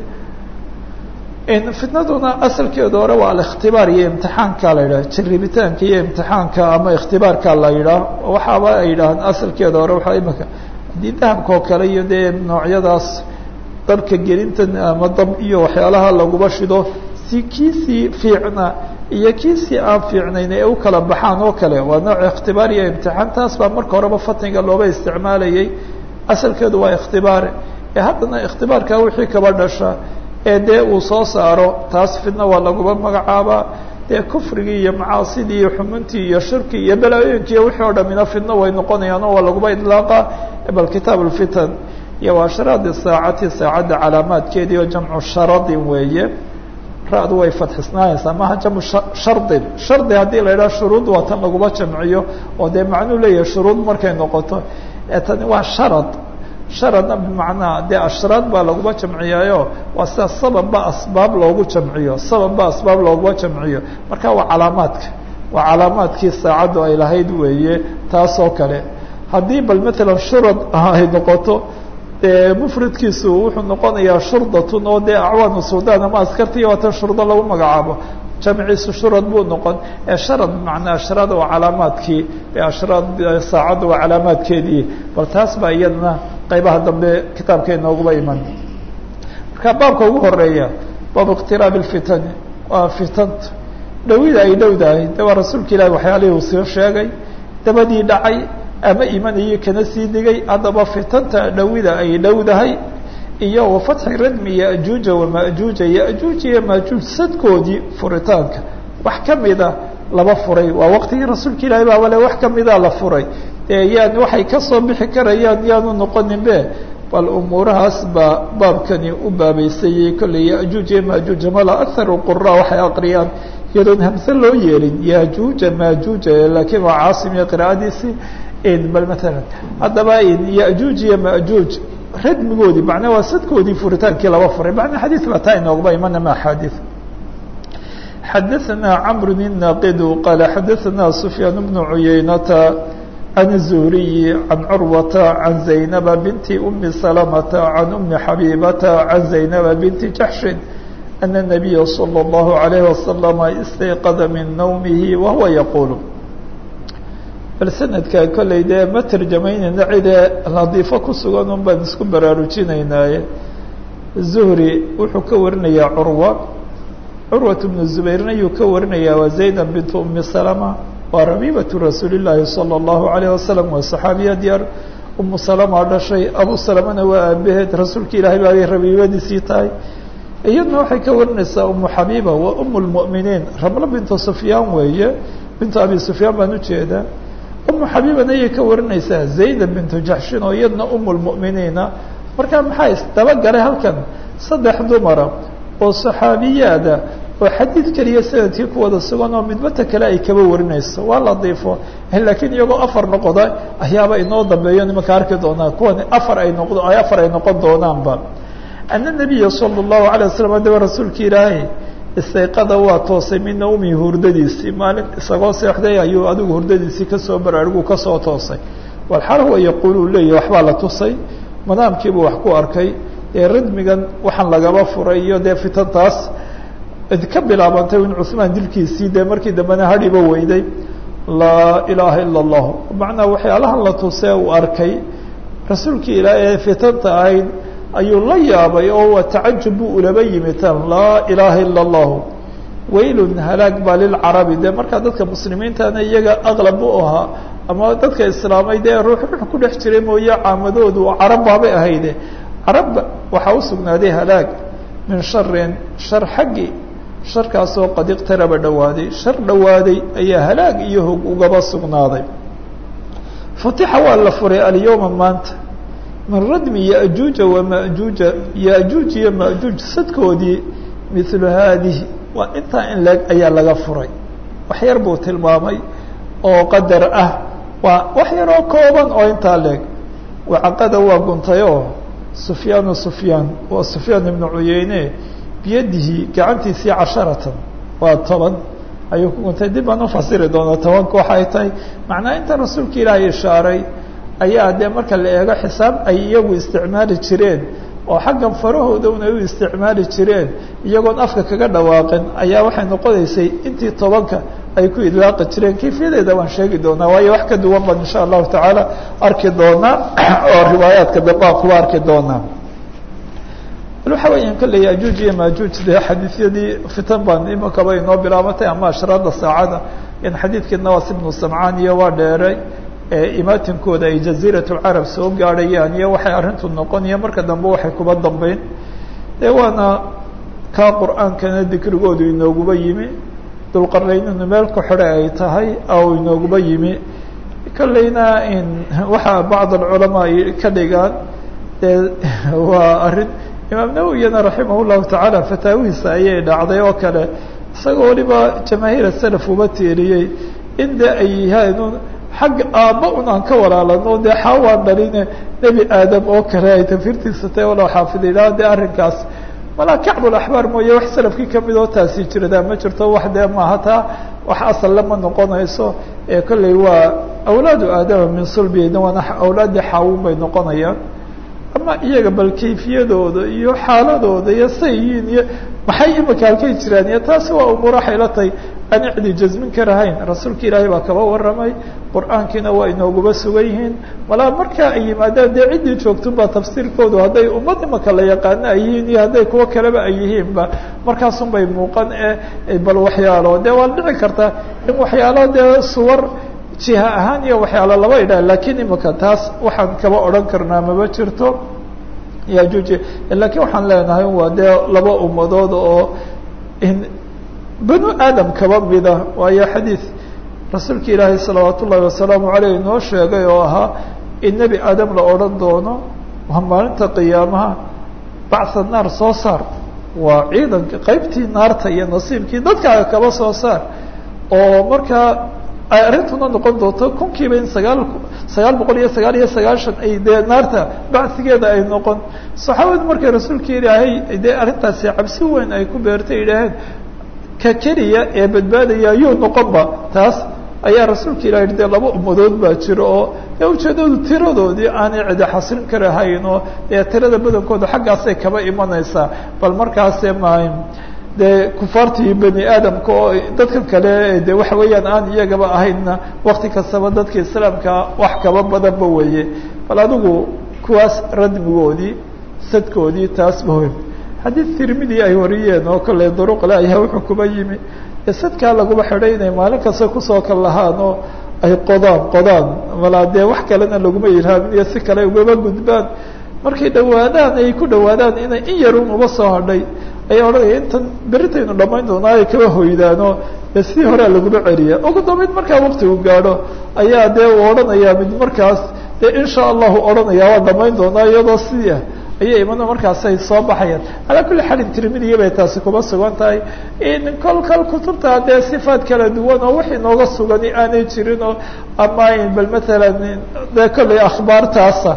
fitnaduna asalkeedu hore waa alikhtibaar iyo imtixaanka la yidhah jaribitaanka iyo imtixaanka ama ikhtibaarka la yidhaah waxaaba ay yidhahaan asalkeeda hore waxaa imika haddii dahabka oo kale iyo dee noocyadaas dabka gelintan ama dab iyo waxyaalaha laguba shido si kiisii fiicna iyo kiisii aan fiicnayn ee u kala baxaan oo kale waa nooc ikhtibaar iyo imtixaan taas baa marka horeba fatniga looba isticmaalayay asalkeedu waa ikhtibaar ee haddana ikhtibaarka wixii kaba dhasha ee dee uu soo saaro taas fidna waa laguba magacaabaa dee kufrigii iyo macaasidii iyo xumuntii iyo shirki iyo balaayoyinkii iyo wixii oo dhamina fidno way noqonayaan oo waa laguba idlaaqa bal kitaab ulfitan iyo waa sharaadi saacati saacadda calaamaadkeedii oo jamcu sharadin weeye ra-du way fadxisnaanaysaa maha jamcu shardin shardi haddii la yidhaha shuruud waa tan laguma jamciyo oo dee macnuu leeyahay shuruud markay noqoto tani waa sharad sharadna bimacnaa dee ashraad baa laguma jamciyaayo waa sida sababba asbaab loogu jamciyo sababba asbaab looguma jamciyo marka waa calaamaadka waa calaamaadkii saacaddu ay lahayd weeye taas oo kale haddii bal matalan shurad ay noqoto dee mufradkiisu wuxuu noqonayaa shurdatun oo dee acwaanu suldaan ama askartiiyo waatan shurdo lagu magacaabo jamciisu shurad buu noqon ee sharad bimacnaa ashrada waa calaamaadkii ashraad saacadda waa calaamaadkeedii bal taas baa iyadana qaybaha dambe kitaabka inooguba iman marka baabka ugu horeeya baabu iqtiraabi lfitani waa fitanta dhowida ay dhowdahay de waa rasuulka ilahi waxyaalihii uu soo sheegay dabadii dhacay ama imanayay kana sii digay haddaba fitanta dhowida ay dhowdahay iyo wa fatxi radmi yajuuja wamajuuja yajuuj iyo majuuj sadkoodii furitaanka wax kamida laba furay waa waqtigii rasuulka ilaahi baaba le wax kamida la furay dee yaan waxay kasoo bixi karayaan yaanu noqonin be bal umuurahaas baa baabkani u baabeysayey kolley yajuuj iyo majuuj mala akharu qura waxay aqriyaan iyadoon hamse loo yeelin yajuuja majuuja laakiin waa caasim iyo qiraa'adiisii bal maalan haddaba yajuuj iyo majuuj radmigoodii macnaa waa sadkoodii furitaankii laba furay macnaa xadiid baa taa inoogba imana ma axaadiid xadaثana cmr الناqd qal xadaثana سfyaan بن عuyaynata عan الزهriي عan curwata عan زaynaba binti أmi سلمةa عan أmi xabيbata عan زaynaba binti jaxشhi أن النabiya slى الlaه عalيه وasلم اstayqada min nawmihi wahuwa yaqul bal sanadka kolley dee ma tarjamaynayna cidee ladiifo ku sugan un baan isku baraarujinaynaaye zuhri wuxuu ka warinayaa curwa curwat bnu zubayrna ayuu ka warinayaa waa zaydan bintu umi salama waa rabiibatu rasuuli llaahi salى اllahu alayh wasalam waa saxaabiyad yar umu salama dhashay abu salamana waa aabaheed rasuulka ilaahay baabay rabiibadiisii tahay iyadna waxay ka warinaysaa umu xabiiba waa um lmu'miniin ramlo bintu sufyaan weeye bintu abi sufyaan baan ujeedaa umu xabiibana ayay ka warinaysaa zayda bintu jaxshin oo iyadna um lmu'miniina marka maxaa isdabagalay halkan saddex dumara oo saxaabiyaada oo xadiid keliya sanadkii ku wada sugan oo midbata kale ay kaba warinayso waa ladiifo laakiin iyagoo afar noqda ayaaba inoo dambeeyo nimanka arki doonaa kuwan afar ay noqdo ay afar ay noqon doonaanba ana nabiya sala allahu alay wasalam adaba rasuulka ilaahay istayqada waa toosay min nawmi hurdadiisii maalin isagoo seexday ayuu adigu hurdadiisii kasoo baraariguu kasoo toosay walxaal huwa yaquulu leeyahy waxbaa la tusay madaamkiibuu wax ku arkay ee radmigan waxaan lagaba furay iyo dee fitantaas ka bilaabantay in cusmaan dilkiisii dee markii dambena hadhiba weyday laa ilaaha ila allahu macnaa waxyaalahan la tusee uu arkay rasuulkii ilaah ee fitanta ahayd ayuu la yaabay oo waa tacajub buu ulaba yimi tan laa ilaaha ila allahu waylun halaag baa lilcarabi dee markaa dadka muslimiintana iyaga aqlab u ahaa ama dadka islaamay dee ruux ruux ku dhex jiray mooye caamadoodu carab baabay ahayde carab waxaa usugnaaday halaag min sharin shar xaggi sharkaasoo qad iqtaraba dhawaaday shar dhawaaday ayaa halaag iyo hog ugaba sugnaaday futixa waa la furay alyawma maanta min radmi yajuuja wamajuuja yajuuj iyo majuuj sadkoodii milu haadihi waa intaa in leeg ayaa laga furay wax yar buu tilmaamay oo qadar ah waa wax yaroo kooban oo intaa leeg wacaqada waa guntay oo sufyaanu sufyaan waa sufyaan ibnu cuyeyne biyadihi gacantiisii casharatan waa toban ayuu ku guntay dib baan ufasiri doonaa tobanka waxay tahay macnaa inta rasuulka ilaahay ishaaray ayaa dee marka la eego xisaab ay iyagu isticmaali jireen oo xaggan farahoodana u isticmaali jireen iyagoon afka kaga dhawaaqin ayaa waxay noqonaysay intii tobanka ay ku idlaaqi jireen kayfiyadeeda waan sheegi doonaa waayo wax ka duwan baan insha allahu tacaala arki doonaa oo riwaayaadka dambe aan kuba arki doonaa waxa weeyaan kolley yajuuj iyo majuuj dee xadiisyadii fitan baan imakaba inoo bilaabatay ama ashraada saacada in xadiidkii nawas ibnu samcaan iyo waa dheeray imaatinkooda ay jaziirat lcarab soo gaadhayaan iyo waxay arrintu noqonaya marka dambe waxay kuba dambeyn dee waana kaa qur-aankana dikrigoodu inooguba yimi dulqarayninu meel ku xidhe ay tahay oo inooguba yimi kolleyna in waxaa bacd alculamaa ay ka dhigaan dee waa arrin imaam nawowiyana raximah llahu tacaala fataawihiisa ayay dhacday oo kale isagoo waliba jamaahiir salaf uba tiiriyey in de ay yahayn xagga aabba un aan ka walaalano dee xaawaan dhaline nebi aadam oo kale ay tafirtiisa tahay walow xaafididaa dee arrinkaas malaa kacbulaxbaar mooye wax salafkii kamid oo taasi jirdaa ma jirto wax dee maaha taa wax asalle ma noqonayso ee kolley waa awlaadu aadama min sulbiyna waana awlaaddii xaawun bay noqonayaan ama iyaga bal kayfiyadooda iyo xaaladooda iyo say yihiin iyo maxay imika halkay jiraan iyo taasi waa umuur waxay la tahay aan cidi jasmin karahayn rasuulka ilaahay baa kaba warramay qur-aankiina waa inooguba sugan yihiin malaa markaa ay yimaadaan dee ciddii joogtunbaa tafsiirkoodu hadday ummad imaka la yaqaano ay yihiin iyo hadday kuwo kaleba ay yihiinba markaasun bay muuqan e bal waxyaalo dee waa dhici karta in waxyaalo dee suwar jiha ahaan iyo waxyaalo laba idhaa lakiin imika taas waxaan kaba odhan karnaa maba jirto yajuuji lakiin waxaan leenahay waa dee laba ummadood oo banu aadam kaba mida waayo xadiid rasuulka ilaahay salawaat ullahi wasalaamu aleyh inoo sheegay oo ahaa in nebi aadam la odhan doono waa maalinta qiyaamaha bacsa naar soo saar waa ciidanka qeybtii naarta iyo nasiibkii dadkaaga kaba soo saar oo markaa ay arrintuna noqon doonto kunkiiba in sagaal sagaal boqol iyo sagaal iyo sagaashan ay dee naarta bacsigeeda ay noqon saxaabadu markay rasuulka ilaahay dee arrintaasi cabsi weyn ay ku beertay idhaaheen ka keliya ee badbaadaya yuu noqonba taas ayaa rasuulka ilahi dee laba ummadood baa jiro oo dee ujeedadu tiradoodii aanay cidi xasilin karahayn oo dee tirada badankooda xaggaasay kaba imanaysaa bal markaase ma dee kufaartii bani aadamka oo dadka kale de waxa weeyaan aan iyagaba ahaynna wakti kastaba dadka islaamka wax kaba badanba weeye bal adigu kuwaas radmigoodii sadkoodii taasba wey xadiid tirmidi ay wariyeen oo kale duruqle ayaa wuxuu kuba yimi sadkaa laguma xidhay inay maalin kasta kusoo kal lahaan oo ay qodaan qodaan malaa dee wax kalena laguma ilhaamin iyo si kale ugaba gudbaan markay dhawaadaan ay ku dhawaadaan inay in yarun uba soo hadhay ayaa odhanaya intan beritaynu dhamayn doonaa ay kaba hoydaanoo dee sidii horea laguma celiya ugu dambeyd markaa waktigu gaadho ayaa dee uu odhanayaa mid markaas dee insha allahu odhanaya waa dhamayn doonaa iyadoo sidii ah ayay imana markaasay soo baxayaan calaa kulli xaalin tirmidiya bay taasi kuma sugan tahay in kol kal kutubta dee sifaat kala duwan oo wixii nooga sugani aanay jirin oo ama bal matalan dee kollay akhbaartaasa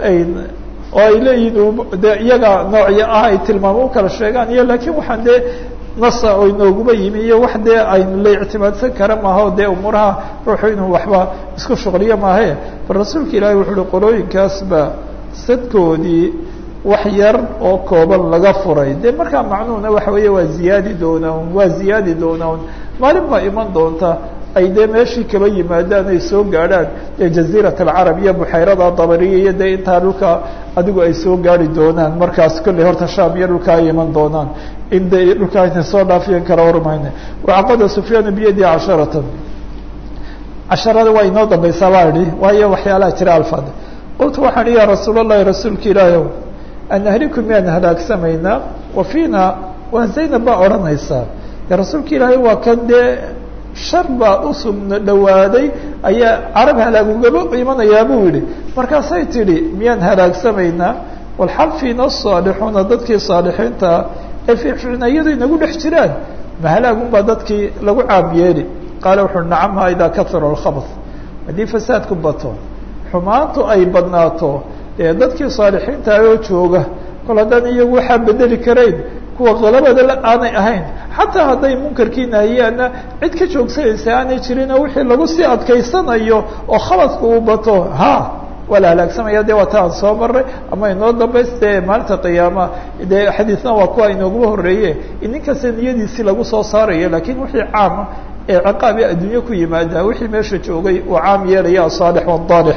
oo ay leeyihin de iyaga noocyo ah ay tilmaamo u kala sheegaan iyo lakiin waxaan dee nasa oo inooguba yimi iyo wax dee aynu la ictimaadsan kara maaha o dee umuuraha ruuxu inuu waxba isku shuqliyo maahe bal rasuulka ilaahi wuxu uhi qolooyinkaasba sadkoodii wax yar oo kooban laga furay de markaa macnuhuna waxa weeye waa ziyaadi doonaa un waa ziyaadi doonaa un maalin baa iman doonta ay dee meeshii kaba yimaadaan ay soo gaadhaan dee jaziirat alcarab iyo buxayrada dabariya iyo dee intaa dhulka adigu ay soo gaari doonaan markaas kolley horta sham iyo dhulka ay iman doonaan in de dhulkaa inay soo dhaafiyan kala warmayna wacaqada sufyaanu biyadi casharatan casharada waa inoo dambaysaa baa idhi waayo waxyaalaha jira alfad qultu waxaan ihi ya rasuul allahi rasuulka ilaahi anahliku miyaan halaagsamaynaa wa fiina waa zaynab baa odhanaysaa de rasuulka ilaahay waa kan dee shar baa usugna dhawaaday ayaa carab halaagugaba imanayaa buu yihi markaasay tidhi miyaan halaagsamaynaa walxal fiina asaalixuuna dadkii saalixiintaa ee fiicfiicna iyado inagu dhex jiraan ma halaagunbaa dadkii lagu caam yeeli qaala wuxuui nacamha idaa kahura alkhabd haddii fasaadku bato xumaantu ay badnaato ee dadkii saalixiinta oo jooga kol haddaan iyagu waxaa bedeli karayn kuwa qalabada aanay ahayn xataa hadday munkarkii nahiyaana cid ka joogsanaysa aanay jirin oo wixii lagu sii adkaysanayo oo khabadka uu bato ha waa la halaagsamaya de waa ta aan soo maray ama inoo dambays dee maalinta qiyaama dee xadiisna waa kuwa inooguba horeeye ninkasta niyadiisii lagu soo saarayo lakin wixii caama ee ciqaabi adduunye ku yimaada wixii meesha joogay uu caam yeelaya asaalix waadaalix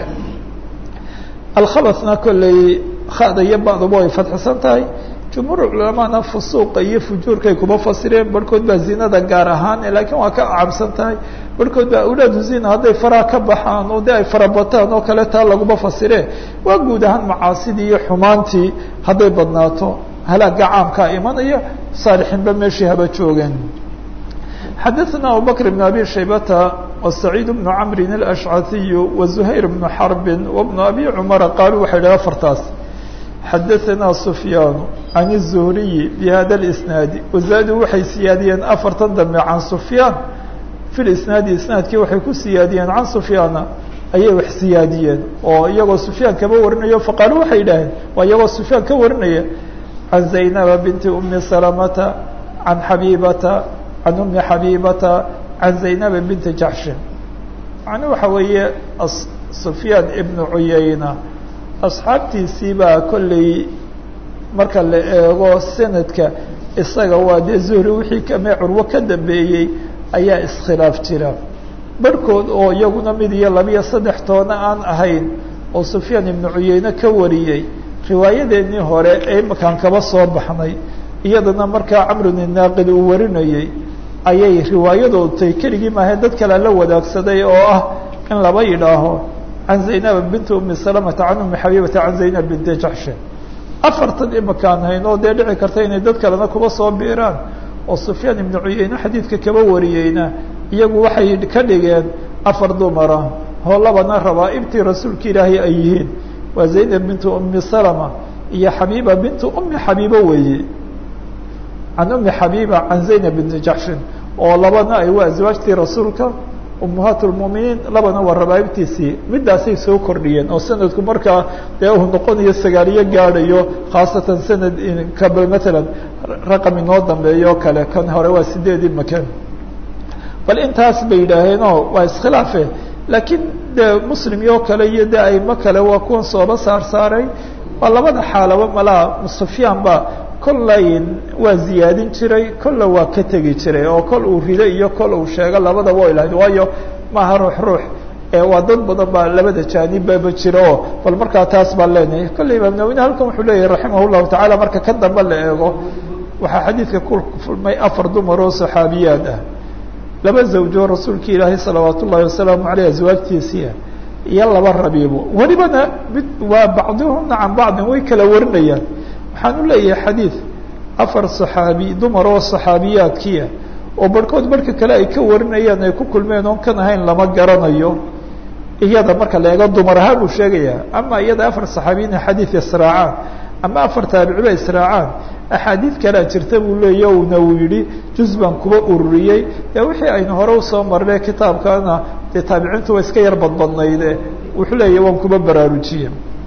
alkhabasna kolley khada iyo bacduba ay fadxisan tahay jumhuur culamana fusuuqa iyo fujuurkay kuma fasireen barhkood baa zinada gaar ahaan lakiin waa ka acabsan tahay barhkood baa awlaadu zina hadday faraha ka baxaan oo de ay farabataan oo kale taa laguma fasiree waa guud ahaan macaasidii iyo xumaantii hadday badnaato halaaga caamkaa imanaya saalixiinba meeshii haba joogeen xadaثna abubakr بn abi shaybata وسacيid بن cmri الأشcثiy وزhayr بن xرb وبن abi cmara qaaluu waxay dhaha afartaas xadaثna سfyaan عan الزhriي bhada الإsnaadi wazaaduu waxay siyaadiyeen afartan dambe can سfyaan fi isnaadi isnaadkii waxay ku siyaadiyeen can سfyaana ayay wax siyaadiyeen oo iyagoo سfyaan kaba warinayo faqaaluu waxay idhaaheen waa iyagoo سfyaan ka warinaya can زaynaba binti أmi سلمةa can xabibata can أmi xabibata can zaynab binti jaxshin macnuu waxa weeye sufyaan ibnu cuyayna asxaabtiisii baa kolley marka la eego sanadka isaga waa dee zuhri wixii kame curwo ka dambeeyey ayaa iskhilaaf jira barhkood oo iyaguna mid iyo labiyo saddex toona aan ahayn oo sufyaan ibnu cuyeyne ka wariyey riwaayadeennii hore ee imakaan kaba soo baxnay iyadana markaa camrun inaaqid uu warinayey ayay riwaayadood tay keligii maahayn dad kale la wadaagsaday oo ah in laba yidhaaho can zaynaba binti umi salamata can umi xabiibata can zaynab binti jaxshin afartan imakaan hayn oo dee dhici karta inay dad kalena kuba soo biiraan oo sufyaan ibnu cuyeyne xadiidka kaba wariyeyna iyagu waxay ka dhigeen afar dumara oo labana rabaa-ibtii rasuulka ilaahay ay yihiin waa zaynab bintu umi salama iyo xabiiba bintu umi xabiibo weeye can umi xabiiba can zaynab binti jaxshin oo labana ay waa aswaajtii rasuulka ummahaat lmuminiin labana waa rabaa-ibtiisii midaasay soo kordhiyeen oo sanadku markaa dee uu noqonayo sagaaliyo gaadhayo khaasatan sanad kaba matalan raqam inoo dambeeyo o kale kan hore waa sideedii makan bal intaas bay yidhaaheenoo waa iskhilaafe laakiin de muslim iyo kale iyo de aimo kale waa kuwan sooba saar saaray waa labada xaalaba malaa sufyaan ba kollayn waa ziyaadin jiray kolla waa ka tegi jiray oo kol uu rido iyo kol uu sheego labadaba way lahayd waayo maaha ruux ruux waa dad badan baa labada jaanibbaba jira oo bal markaa taas baan leenahay kolley imaam nawine halkan wuxuu leeyahay raximah llahu tacala marka ka dambe la eego waxaa xadiidka ku fulmay afar dumar oo saxaabiyaad ah laba zawjoo rasuulka ilaahay salawaat ullahi wasalaamu aleyh aswaajtiisiia iyo laba rabiibo welibana mid waa bacdihuna can bacdin way kala warinayaan waxaan u leeyahay xadiid afar saxaabi dumar oo saxaabiyaadkiia oo barhkood marka kale ay ka warinayaan ay ku kulmeen oon kan ahayn lama garanayo iyada marka la eego dumar ahaan buu sheegayaa ama iyada afar saxaabiyiina xadiid israacaan ama afar taabiciba israacaan axaadiid kalea jirta buu leeya una uu yihi juz baan kuba ururiyey ee wixii aynu hore usoo marnay kitaabkana dee taabiciintu waa iska yar badbadnayde wuxuu leeya waan kuba baraarujiye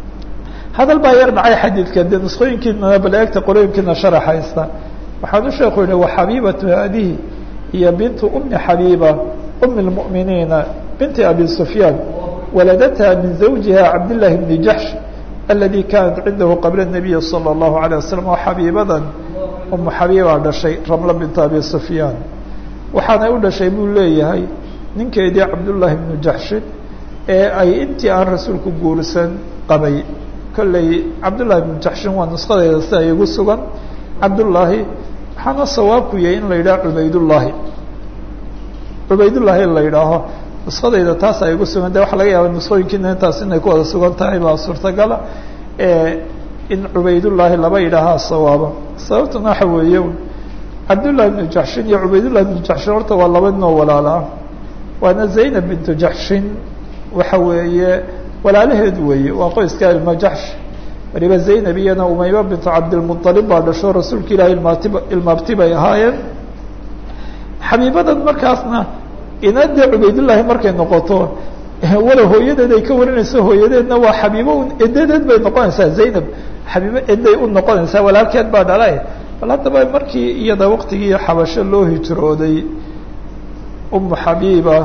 hadal baa yar dhacay xadiidka dee nusqooyinkiina baleegta qorooyinkiina sharax haysta waxaan u sheeku yihi wa xabiibatu haadihi iyo bintu umi xabiiba umi lmu'miniina binti abi sufyaan waladataha min zawjiha cabdillahi bni jaxsh aladi kanat cindahu qabla الnabiyi salى اllahu alيه wasalam oo xabiibadan umu xabiibaa dhashay ramla bintu abi sufyaan waxaanay u dhashay buu leeyahay ninkeedii cabdullaahi bnu jaxshin ee ay intii aan rasuulku guursan qabay kolley cabdullahi bnu jaxshin waa nusqadeeda sida igu sugan cabdullaahi waxaana sawaabku yahay in la yidhaha cubaydullaahi cubaydullaahi in la yidhaaho nusqadayda taas ay igu sugan de waxa laga yaaba nusqooyinkiina intaas inay ku wada sugan tahay baa suurtagala in cubaydullaahi laba yidhaahaa sawaaba sababtuna waxa weeye cabdullahi bnu jaxshin iyo cubaydullahi bnu jaxshin horta waa laba ninoo walaalaa waana zaynab bintu jaxshin waxa weeye walaalaheed weeye waa qoyska ilma jaxsh waliba zaynab iyana umayma bintu cabdilmualib baa dhasho rasuulka ilahi ilmaatib ilmaabti bay ahaayeen xabiibadan markaasna inadee cubaydullaahi markay noqoto wala hooyadeed ay ka warinayso hooyadeedna waa xabiibo edadeed bay noqonaysaa zaynab xabiibo eday u noqonaysaa walaalkeed baa dhalay bal haddaba markii iyada waqtigii xabasho loo hijrooday umu xabiiba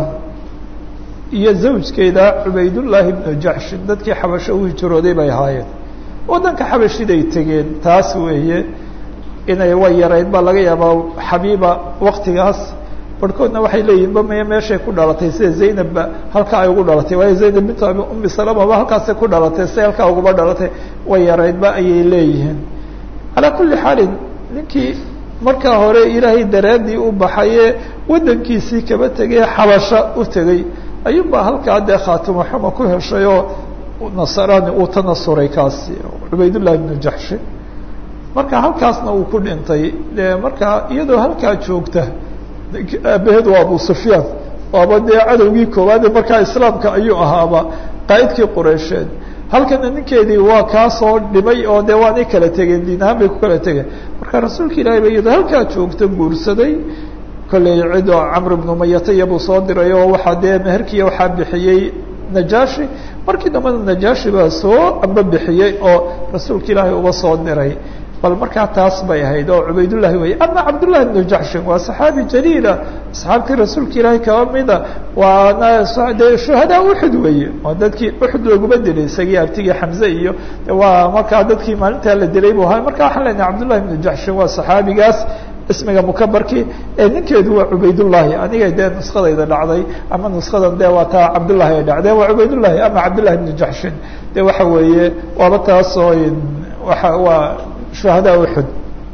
iyo zawjkeeda cubaydullaahi bnu jaxshin dadkii xabasho u hijrooday bay ahaayeen waddanka xabashiday tegeen taas weeye inay way yarayd baa laga yaabaa xabiiba waktigaas barhkoodna waxay leeyihin ba maya meeshay ku dhalatay sida zaynabba halkaa ay ugu dhalatay waayo zaynab bintu umi salamaba halkaasay ku dhalatay siday halkaa uguba dhalatay way yaraydba ayay leeyihiin calaa kulli xaalin ninkii markaa hore ilaahay daraaddii u baxaye waddankiisii kaba tegay xabasho u tegey ayuunbaa halkaa dee khaatimo xuma ku heshay oo nasaraani uu tanasuray kaasi cubaydullahi bnu jaxshin marka halkaasna uu ku dhintay dee markaa iyadoo halkaa joogta aabaheed waa abu sufyaan waaba dee cadowgii koowaade markaa islaamka ayuu ahaaba qaa'idkii qureysheed halkana ninkeedii waa kaasoo dhimay oo dee waanay kala tegeen diinahaan bay ku kala tegeen marka rasuulka ilaahay ba iyadoo halkaa joogta guursaday kolley cidoo camr ibnu mayata iyabuu soo diray oo waxaa dee meherkiiya waxaa bixiyey najaashi markii dambena najaashi baa soo amba bixiyey oo rasuulka ilaahay uba soo diray bal markaa taas bay ahayd oo cubaydullahi wey ama cabdullahi bnu jaxshin waa saxaabi jaliila asxaabtii rasuulka ilaahay kaba mida waana dee shuhadaa uxud weeye oo dadkii uxud laguma dilay isagii abtigii xamze iyo waa markaa dadkii maalintaa la dilay bu ahaa marka waxaan leenahay cabdullahi bnu jaxshin waa saxaabigaas ismiga mukabarkii ee ninkeedu waa cubaydullahi aniga dee nuskadayda dhacday ama nuskadan dee waa taa cabdullahi ay dhacdeen waa cubaydullahi ama cabdullahi bnu jaxshin de waxa weeye waaba taasoo waa waa shuhadaa uxud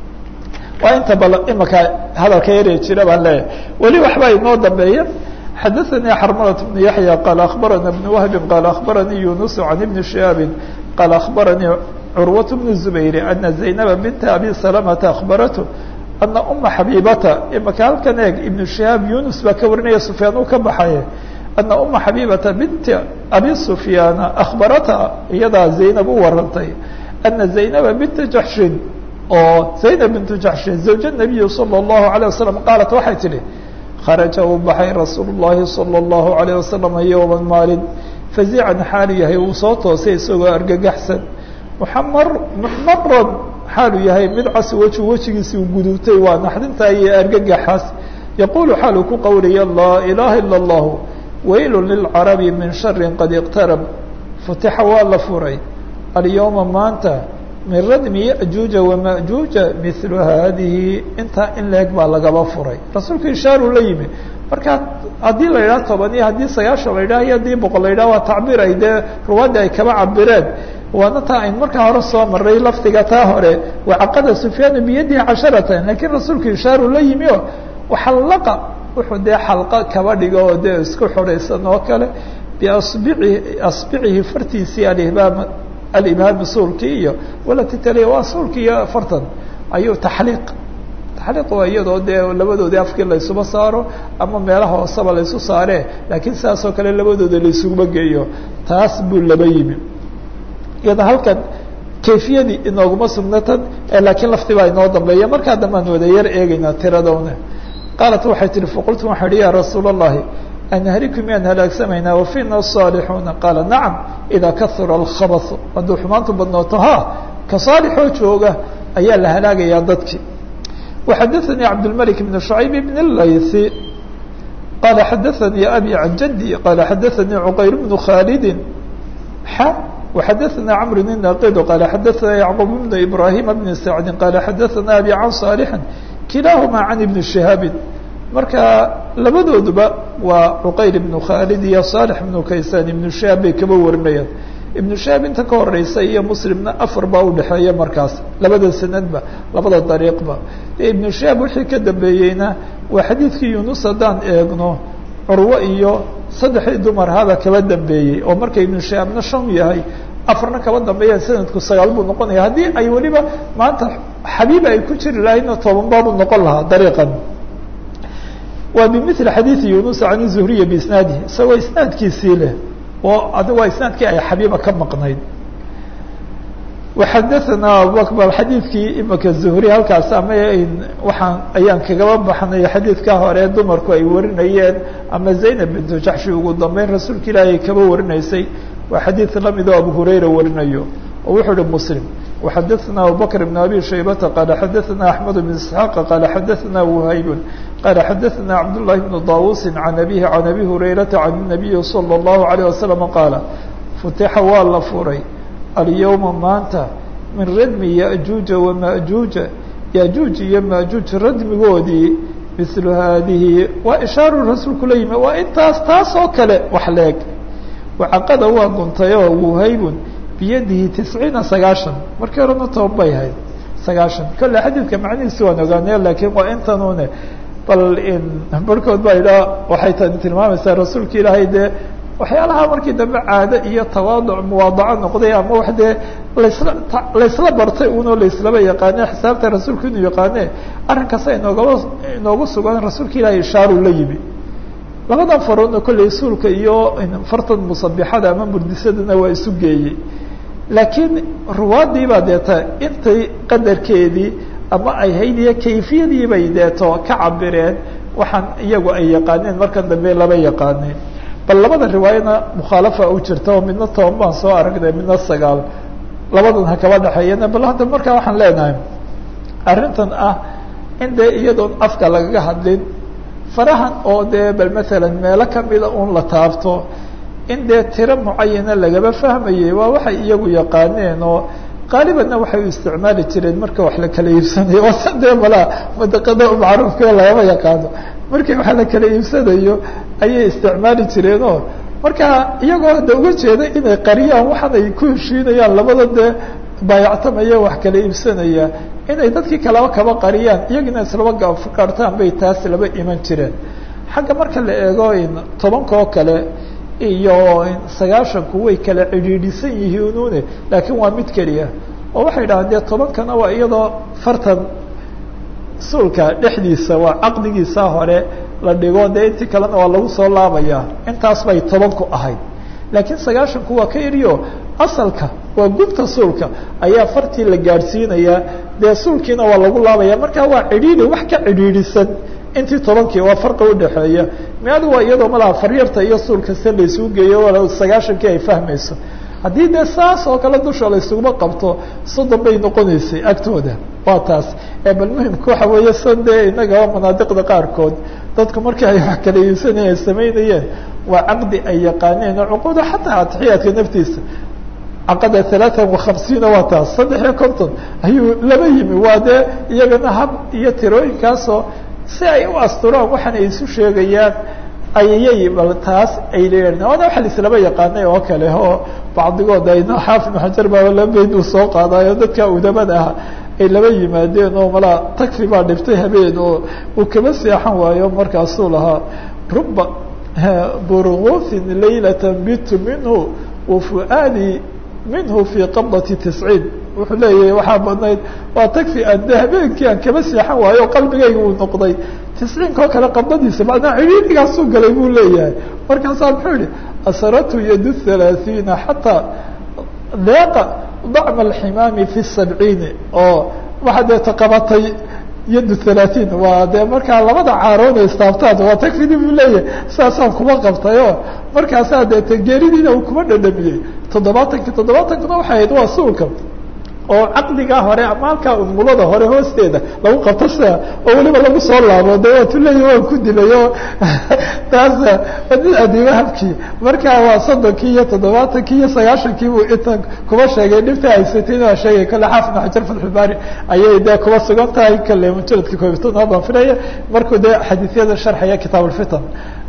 waa inta bal imaka hadalka yaree jira baan leeyahay weli waxbaa inoo dambeeya xadaثanii xarmalat bnu yaحya qaala akhbarana bnu wahbi qaala akhbaranii yunus can ibni shihaabin qaala akhbaranii curwaة bnu zubayri ana zaynaba binta abi salamata akhbaratu ana uma xabiibata imaka halkan eeg ibnu shihaab yunus baa ka warinaya sufyaan uu ka baxaye ana uma xabiibata binti abi sufyaana akhbarata iyadaa zaynab u warantay ana zaynaba binta jaxshin oo zaynab bintu jaxshin zawja nabiyi salى اllahu عalيه wasalam qaalat waxay tidhi kharaja uu baxay rasuul اllahi salى اllahu عalيه wasalam yowma maalin fazican xaalu yahay uu soo toosay isagoo argagaxsan muxamar muxmaran xaalu yahay mid cas weji wejigiisi uu gudubtay waa naxdintaa iyo argagaxaas yaquulu xaalu ku qowlaya laa ilaha ilا اllahu waylu lilcarabi min shari qad iqtarab futixa waa la furay alyowma maanta min radmi yajuuja wamajuuja milu haadihi intaa in leeg baa lagaba furay rasuulka ishaaru la yimi marka haddii la yidhaha toban iyo haddii sagaashan la yidhaha iyo haddii boqol la yidhaha waa tacbiir ay dee ruwaadda ay kaba cabireen waana taa ayn markaa hore soo maray lafdiga taa hore wacaqada sufyaanu biyadihi casharatan lakiin rasuulka ishaaru la yimi o waxallaqa wuxuu dee xalqa kaba dhigo oo dee isku xoraysan oo kale biasbici asbicihi fartiisii alihbaam alibhaami suulkii iyo walati taliya waa suulki iyo fartan ayuu taxliiq taxliiq waa iyadoo dee labadoodii afkii laysuba saaro ama meelaha hooseba laysu saaree laakiin sidaasoo kale labadooda laysuguma geeyo taas buu laba yimi iyada halkan kayfiyadii inooguma sugnatan laakiin lafti baa inoo dambeeya markaa dambaan wada yar eegeynaa tiradowna qaalat waxay tihi faqultu waxaa ihi ya rasuula اllahi anhaliku miyaan halaagsamaynaa wafiina saalixuuna qaala nacam idaa kahura alkhabasu hadduu xumaantu badnooto ha ka saalixoo jooga ayaa la halaagayaa dadkii waxadaثanii cabdاlmalik bn شhucayb bn اlaythi qaala xadaثanii abi can jaddi qaala xadaثanii cuqayr bnu khaalidi xa وxadaثna cmr bn naqid qaala xadaثna yacqub bn ibrahima bn sacdi qaala xadaثna abi can صaalixi kilaahuma can ibni shihaabi marka labadooduba waa cuqayr ibnu khaalid iyo saalix ibnu kaysaan ibnu shihaab bay kaba warinayaan ibnu shihaab inta ka horeysa iyo muslimna afar baa udhexeeya markaas labada sanadba labada dariiqba ibnu shihaab wixii ka dambeeyeyna waa xadiidkii yunus haddaan eegno curwo iyo saddexdii dumar haba kaba dambeeyey oo marka ibnu shihaabna shan yahay afarna kaba dambeeyaan sanadku sagaal buu noqonaya haddii ay weliba maanta xabiib ay ku jiri lahaydna toban baabuu noqon lahaa dariiqan waa bimili xadiidi yunus can zuhriya biisnaadihi isagoo isnaadkiisii leh oo ad waa isnaadkii ay xabiiba ka maqnayd waxadaثana abubakr xadiidkii imika zuhri halkaas ama waxaan ayaan kagaba baxnay xadiidka hore dumarku ay warinayeen ama zaynab bintu jaxshi ugu dambeyn rasuulka ilaahi ay kaba warinaysay waa xadiid lamid oo abu hurayra warinayo oo wuxuu uhi muslim وxadaثna abubakr بn abi shaybata qaala xadaثna axmed بn isxaaqa qaala xadaثna whayb qaala xadaثna cabdالlahi bn dawusi can abihi can abi hurayrata can الnabiyi salى الlahu عalيه wasalam qaala futixa waa la furay alyowma maanta min radmi yajuuja wamajuuja yajuuj iyo majuuj radmigoodii milu haadihi waa ishaaru rasuulku la yimi waa intaas taas oo kale wax leeg wacaqada waa guntayoo wuhaybun biyadihi tisciina sagaashan markii horena toban bay ahayd sagaashan kolle xadiidka macnihiisi waan ogaanaya lakiin waa intanune bal barhkood baa idhaa waxay tani tilmaamaysaa rasuulka ilaahay dee waxyaalaha markii dambe caado iyo tawaaduc muwaadaco noqday ama wax dee lasla laysla bartay unoo laislaba yaqaane xisaabta rasuulku inuu yaqaane arrinkaasa inoogaba inoogu sugan rasuulka ilaahay ishaaru la yimi labadan faroodna kolley suulka iyo fartan musabixada ama murdisadana waa isu geeyey laakiin ruwaadii baa deeta intay qadarkeedii ama ay hayd iyo kayfiyadii bay deeto ka cabireen waxaan iyagu ay yaqaaneen markan dambe laba yaqaaneen bal labada riwaayana mukhaalafa u jirta oo midna toban baan soo aragnay midna sagaal labadan ha kaba dhexeeyana bal hadda markaa waxaan leenahay arrintan ah in dee iyadoon afka lagaga hadlin farahan oo dee bal maalan meelo kamida un la taabto in dee tiro mucayana lagaba fahmayay waa waxay iyagu yaqaaneen oo qaalibanna waxay u isticmaali jireen marka wax la kala iibsanayo wasa dee malaa madaqada macruufka lagama yaqaano markii wax la kala iibsanayo ayay isticmaali jireenoo marka iyagoo hadda uga jeeda inay qariyaan waxaan ay ku heshiinayaan labada dee baayactamaya wax kala iibsanaya inay dadkii kaleba kaba qariyaan iyagina islaba gaartaan bay taas laba iman jireen xagga marka la eego tobanka oo kale iyo sagaashanku way kala cidhiidhisan yihiinune laakiin waa mid keliya oo waxay dhahaan dee tobankana waa iyadoo fartan suulka dhexdiisa waa caqdigiisa hore la dhigo dee intii kalena waa lagu soo laabaya intaas bay tobanku ahayd laakiin sagaashanku waa ka eriyo asalka waa gubta suulka ayaa fartii la gaadhsiinayaa dee suulkiina waa lagu laabaya marka waa cidhiidhi wax ka cidhiidhisan intii tobankii waa farqa udhexeeya meadu waa iyadoo malaha faryarta iyo suulka se laysuu geeyo wala sagaashankii ay fahmayso haddii dee saas oo kale dusha laysuguma qabto soddon bay noqonaysay agtooda waa taas ee bal muhimka waxa weeye san dee inagaba manaadiqda qaarkood dadku markii ay wax kala iibsanayeen samaynayeen waa caqdi ay yaqaaneen oo cuquuda xataa atixiyaadka naftiisa caqada alaaan wakhamsiina waa taas saddex iyo konton ayuu laba yimi waa dee iyagana hab iyo tirooyinkaasoo si ay u asturaan waxaan ay isu sheegayaan ayayay bal taas ay leeyihin waana waxa laislaba yaqaanay oo kale oo bacdigood ayna xaafid ibn xajar baaba laba beyd uu soo qaadayo dadka udamada ah ay laba yimaadeen oo malaa takfi baa dhiftay habeen oo uu kaba seexan waayo markaasuu lahaa ruba burgufin laylata bitu minhu wafuaadi minhu fii qabdati tisciin wuxuu leeyahay waxaa badnayd waa takfi aan de habeenkii aan kaba seexan waayo o qalbigayga uu noqday tisciinkao kale qabdadiisa macnaa cidhiidhigaasuu galay buu leeyahay markaasaa muxuu yihi asaratu yadu halaaثiina xataa deeqa dacma alximaami fi sabciini oo waxaa dee taqabatay yadu halaaثiin waa dee markaa labada caarood istaabtaan waa takfidi buu leeyahay saasaan kuma qabtay oo markaasaa dee tegeeridiina uu kuma dhadhamiyey toddobaatankii toddobaatankuna waxay ahayd waa suulka oo caqdigaa hore ama halkaa unmulada hore hoosteeda lagu qabto sida oo weliba lagu soo laabo de waatu leeyahi waan ku dilay o taas nin adiimo habkii markaa waa soddonkii iyo toddobaatankii iyo sagaashankii buu inta kuba sheegay dhibta haysatay waa sheegay kale xaafid ibn xajar fatxulbaari ayay dee kuba sugan tahay kale mujaladka koobitanaad baan filaya markuu dee xadiisyada sharxaya kitaab ulfitan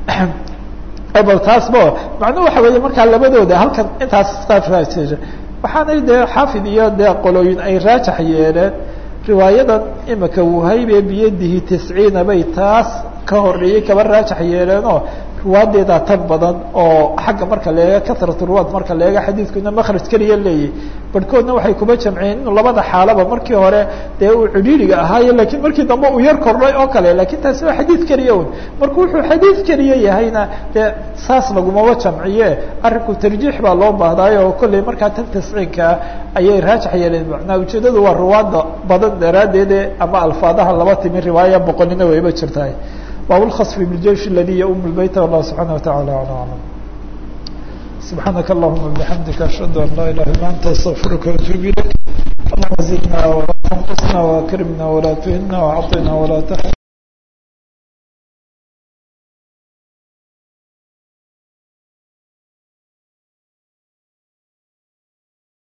bal taasba macnuhu waxa weeye markaa labadooda halkan intaas waxaanay dee xaafid iyo dee qolooyin ay raajax yeeleen riwaayadan imika wuhaybe biyadihi tisciina bay taas ka horeeyey kaba raajax yeeleenoo ruwaadeedaa tan badan oo xagga marka leega kasrat ruwaad marka leega xadiidkuna makraj keliya leeyahy barhkoodna waxay kuba jamciyeen inuu labada xaalaba markii hore dee uu cidhiiriga ahaayo lakiin markii dambe uu yar kordhay oo kale lakin taasi waa xadiid keliya un marka wuxuu xadiid keliya yahayna dee saas lagumaba jamciye arrinku tarjiix baa loo baahdaayo oo kolley markaa tan tasciinkaa ayay raajax yeeleen macnaa ujeedadu waa ruwaada badan daraaddeede ama alfaadaha laba timi riwaaya boqolina wayba jirtahay bab اlkhصf bاljيش اladي ym الbyt والlah subحanaه وataعalى عlى aعلم سubحaanaka اللهma بحamdika أشhهad an laa ilah ilا anta استغfirka وأtوب ilayk اللهma زidna وla تنqصna وأkrimna وla tuhina وعطina وla تحرمna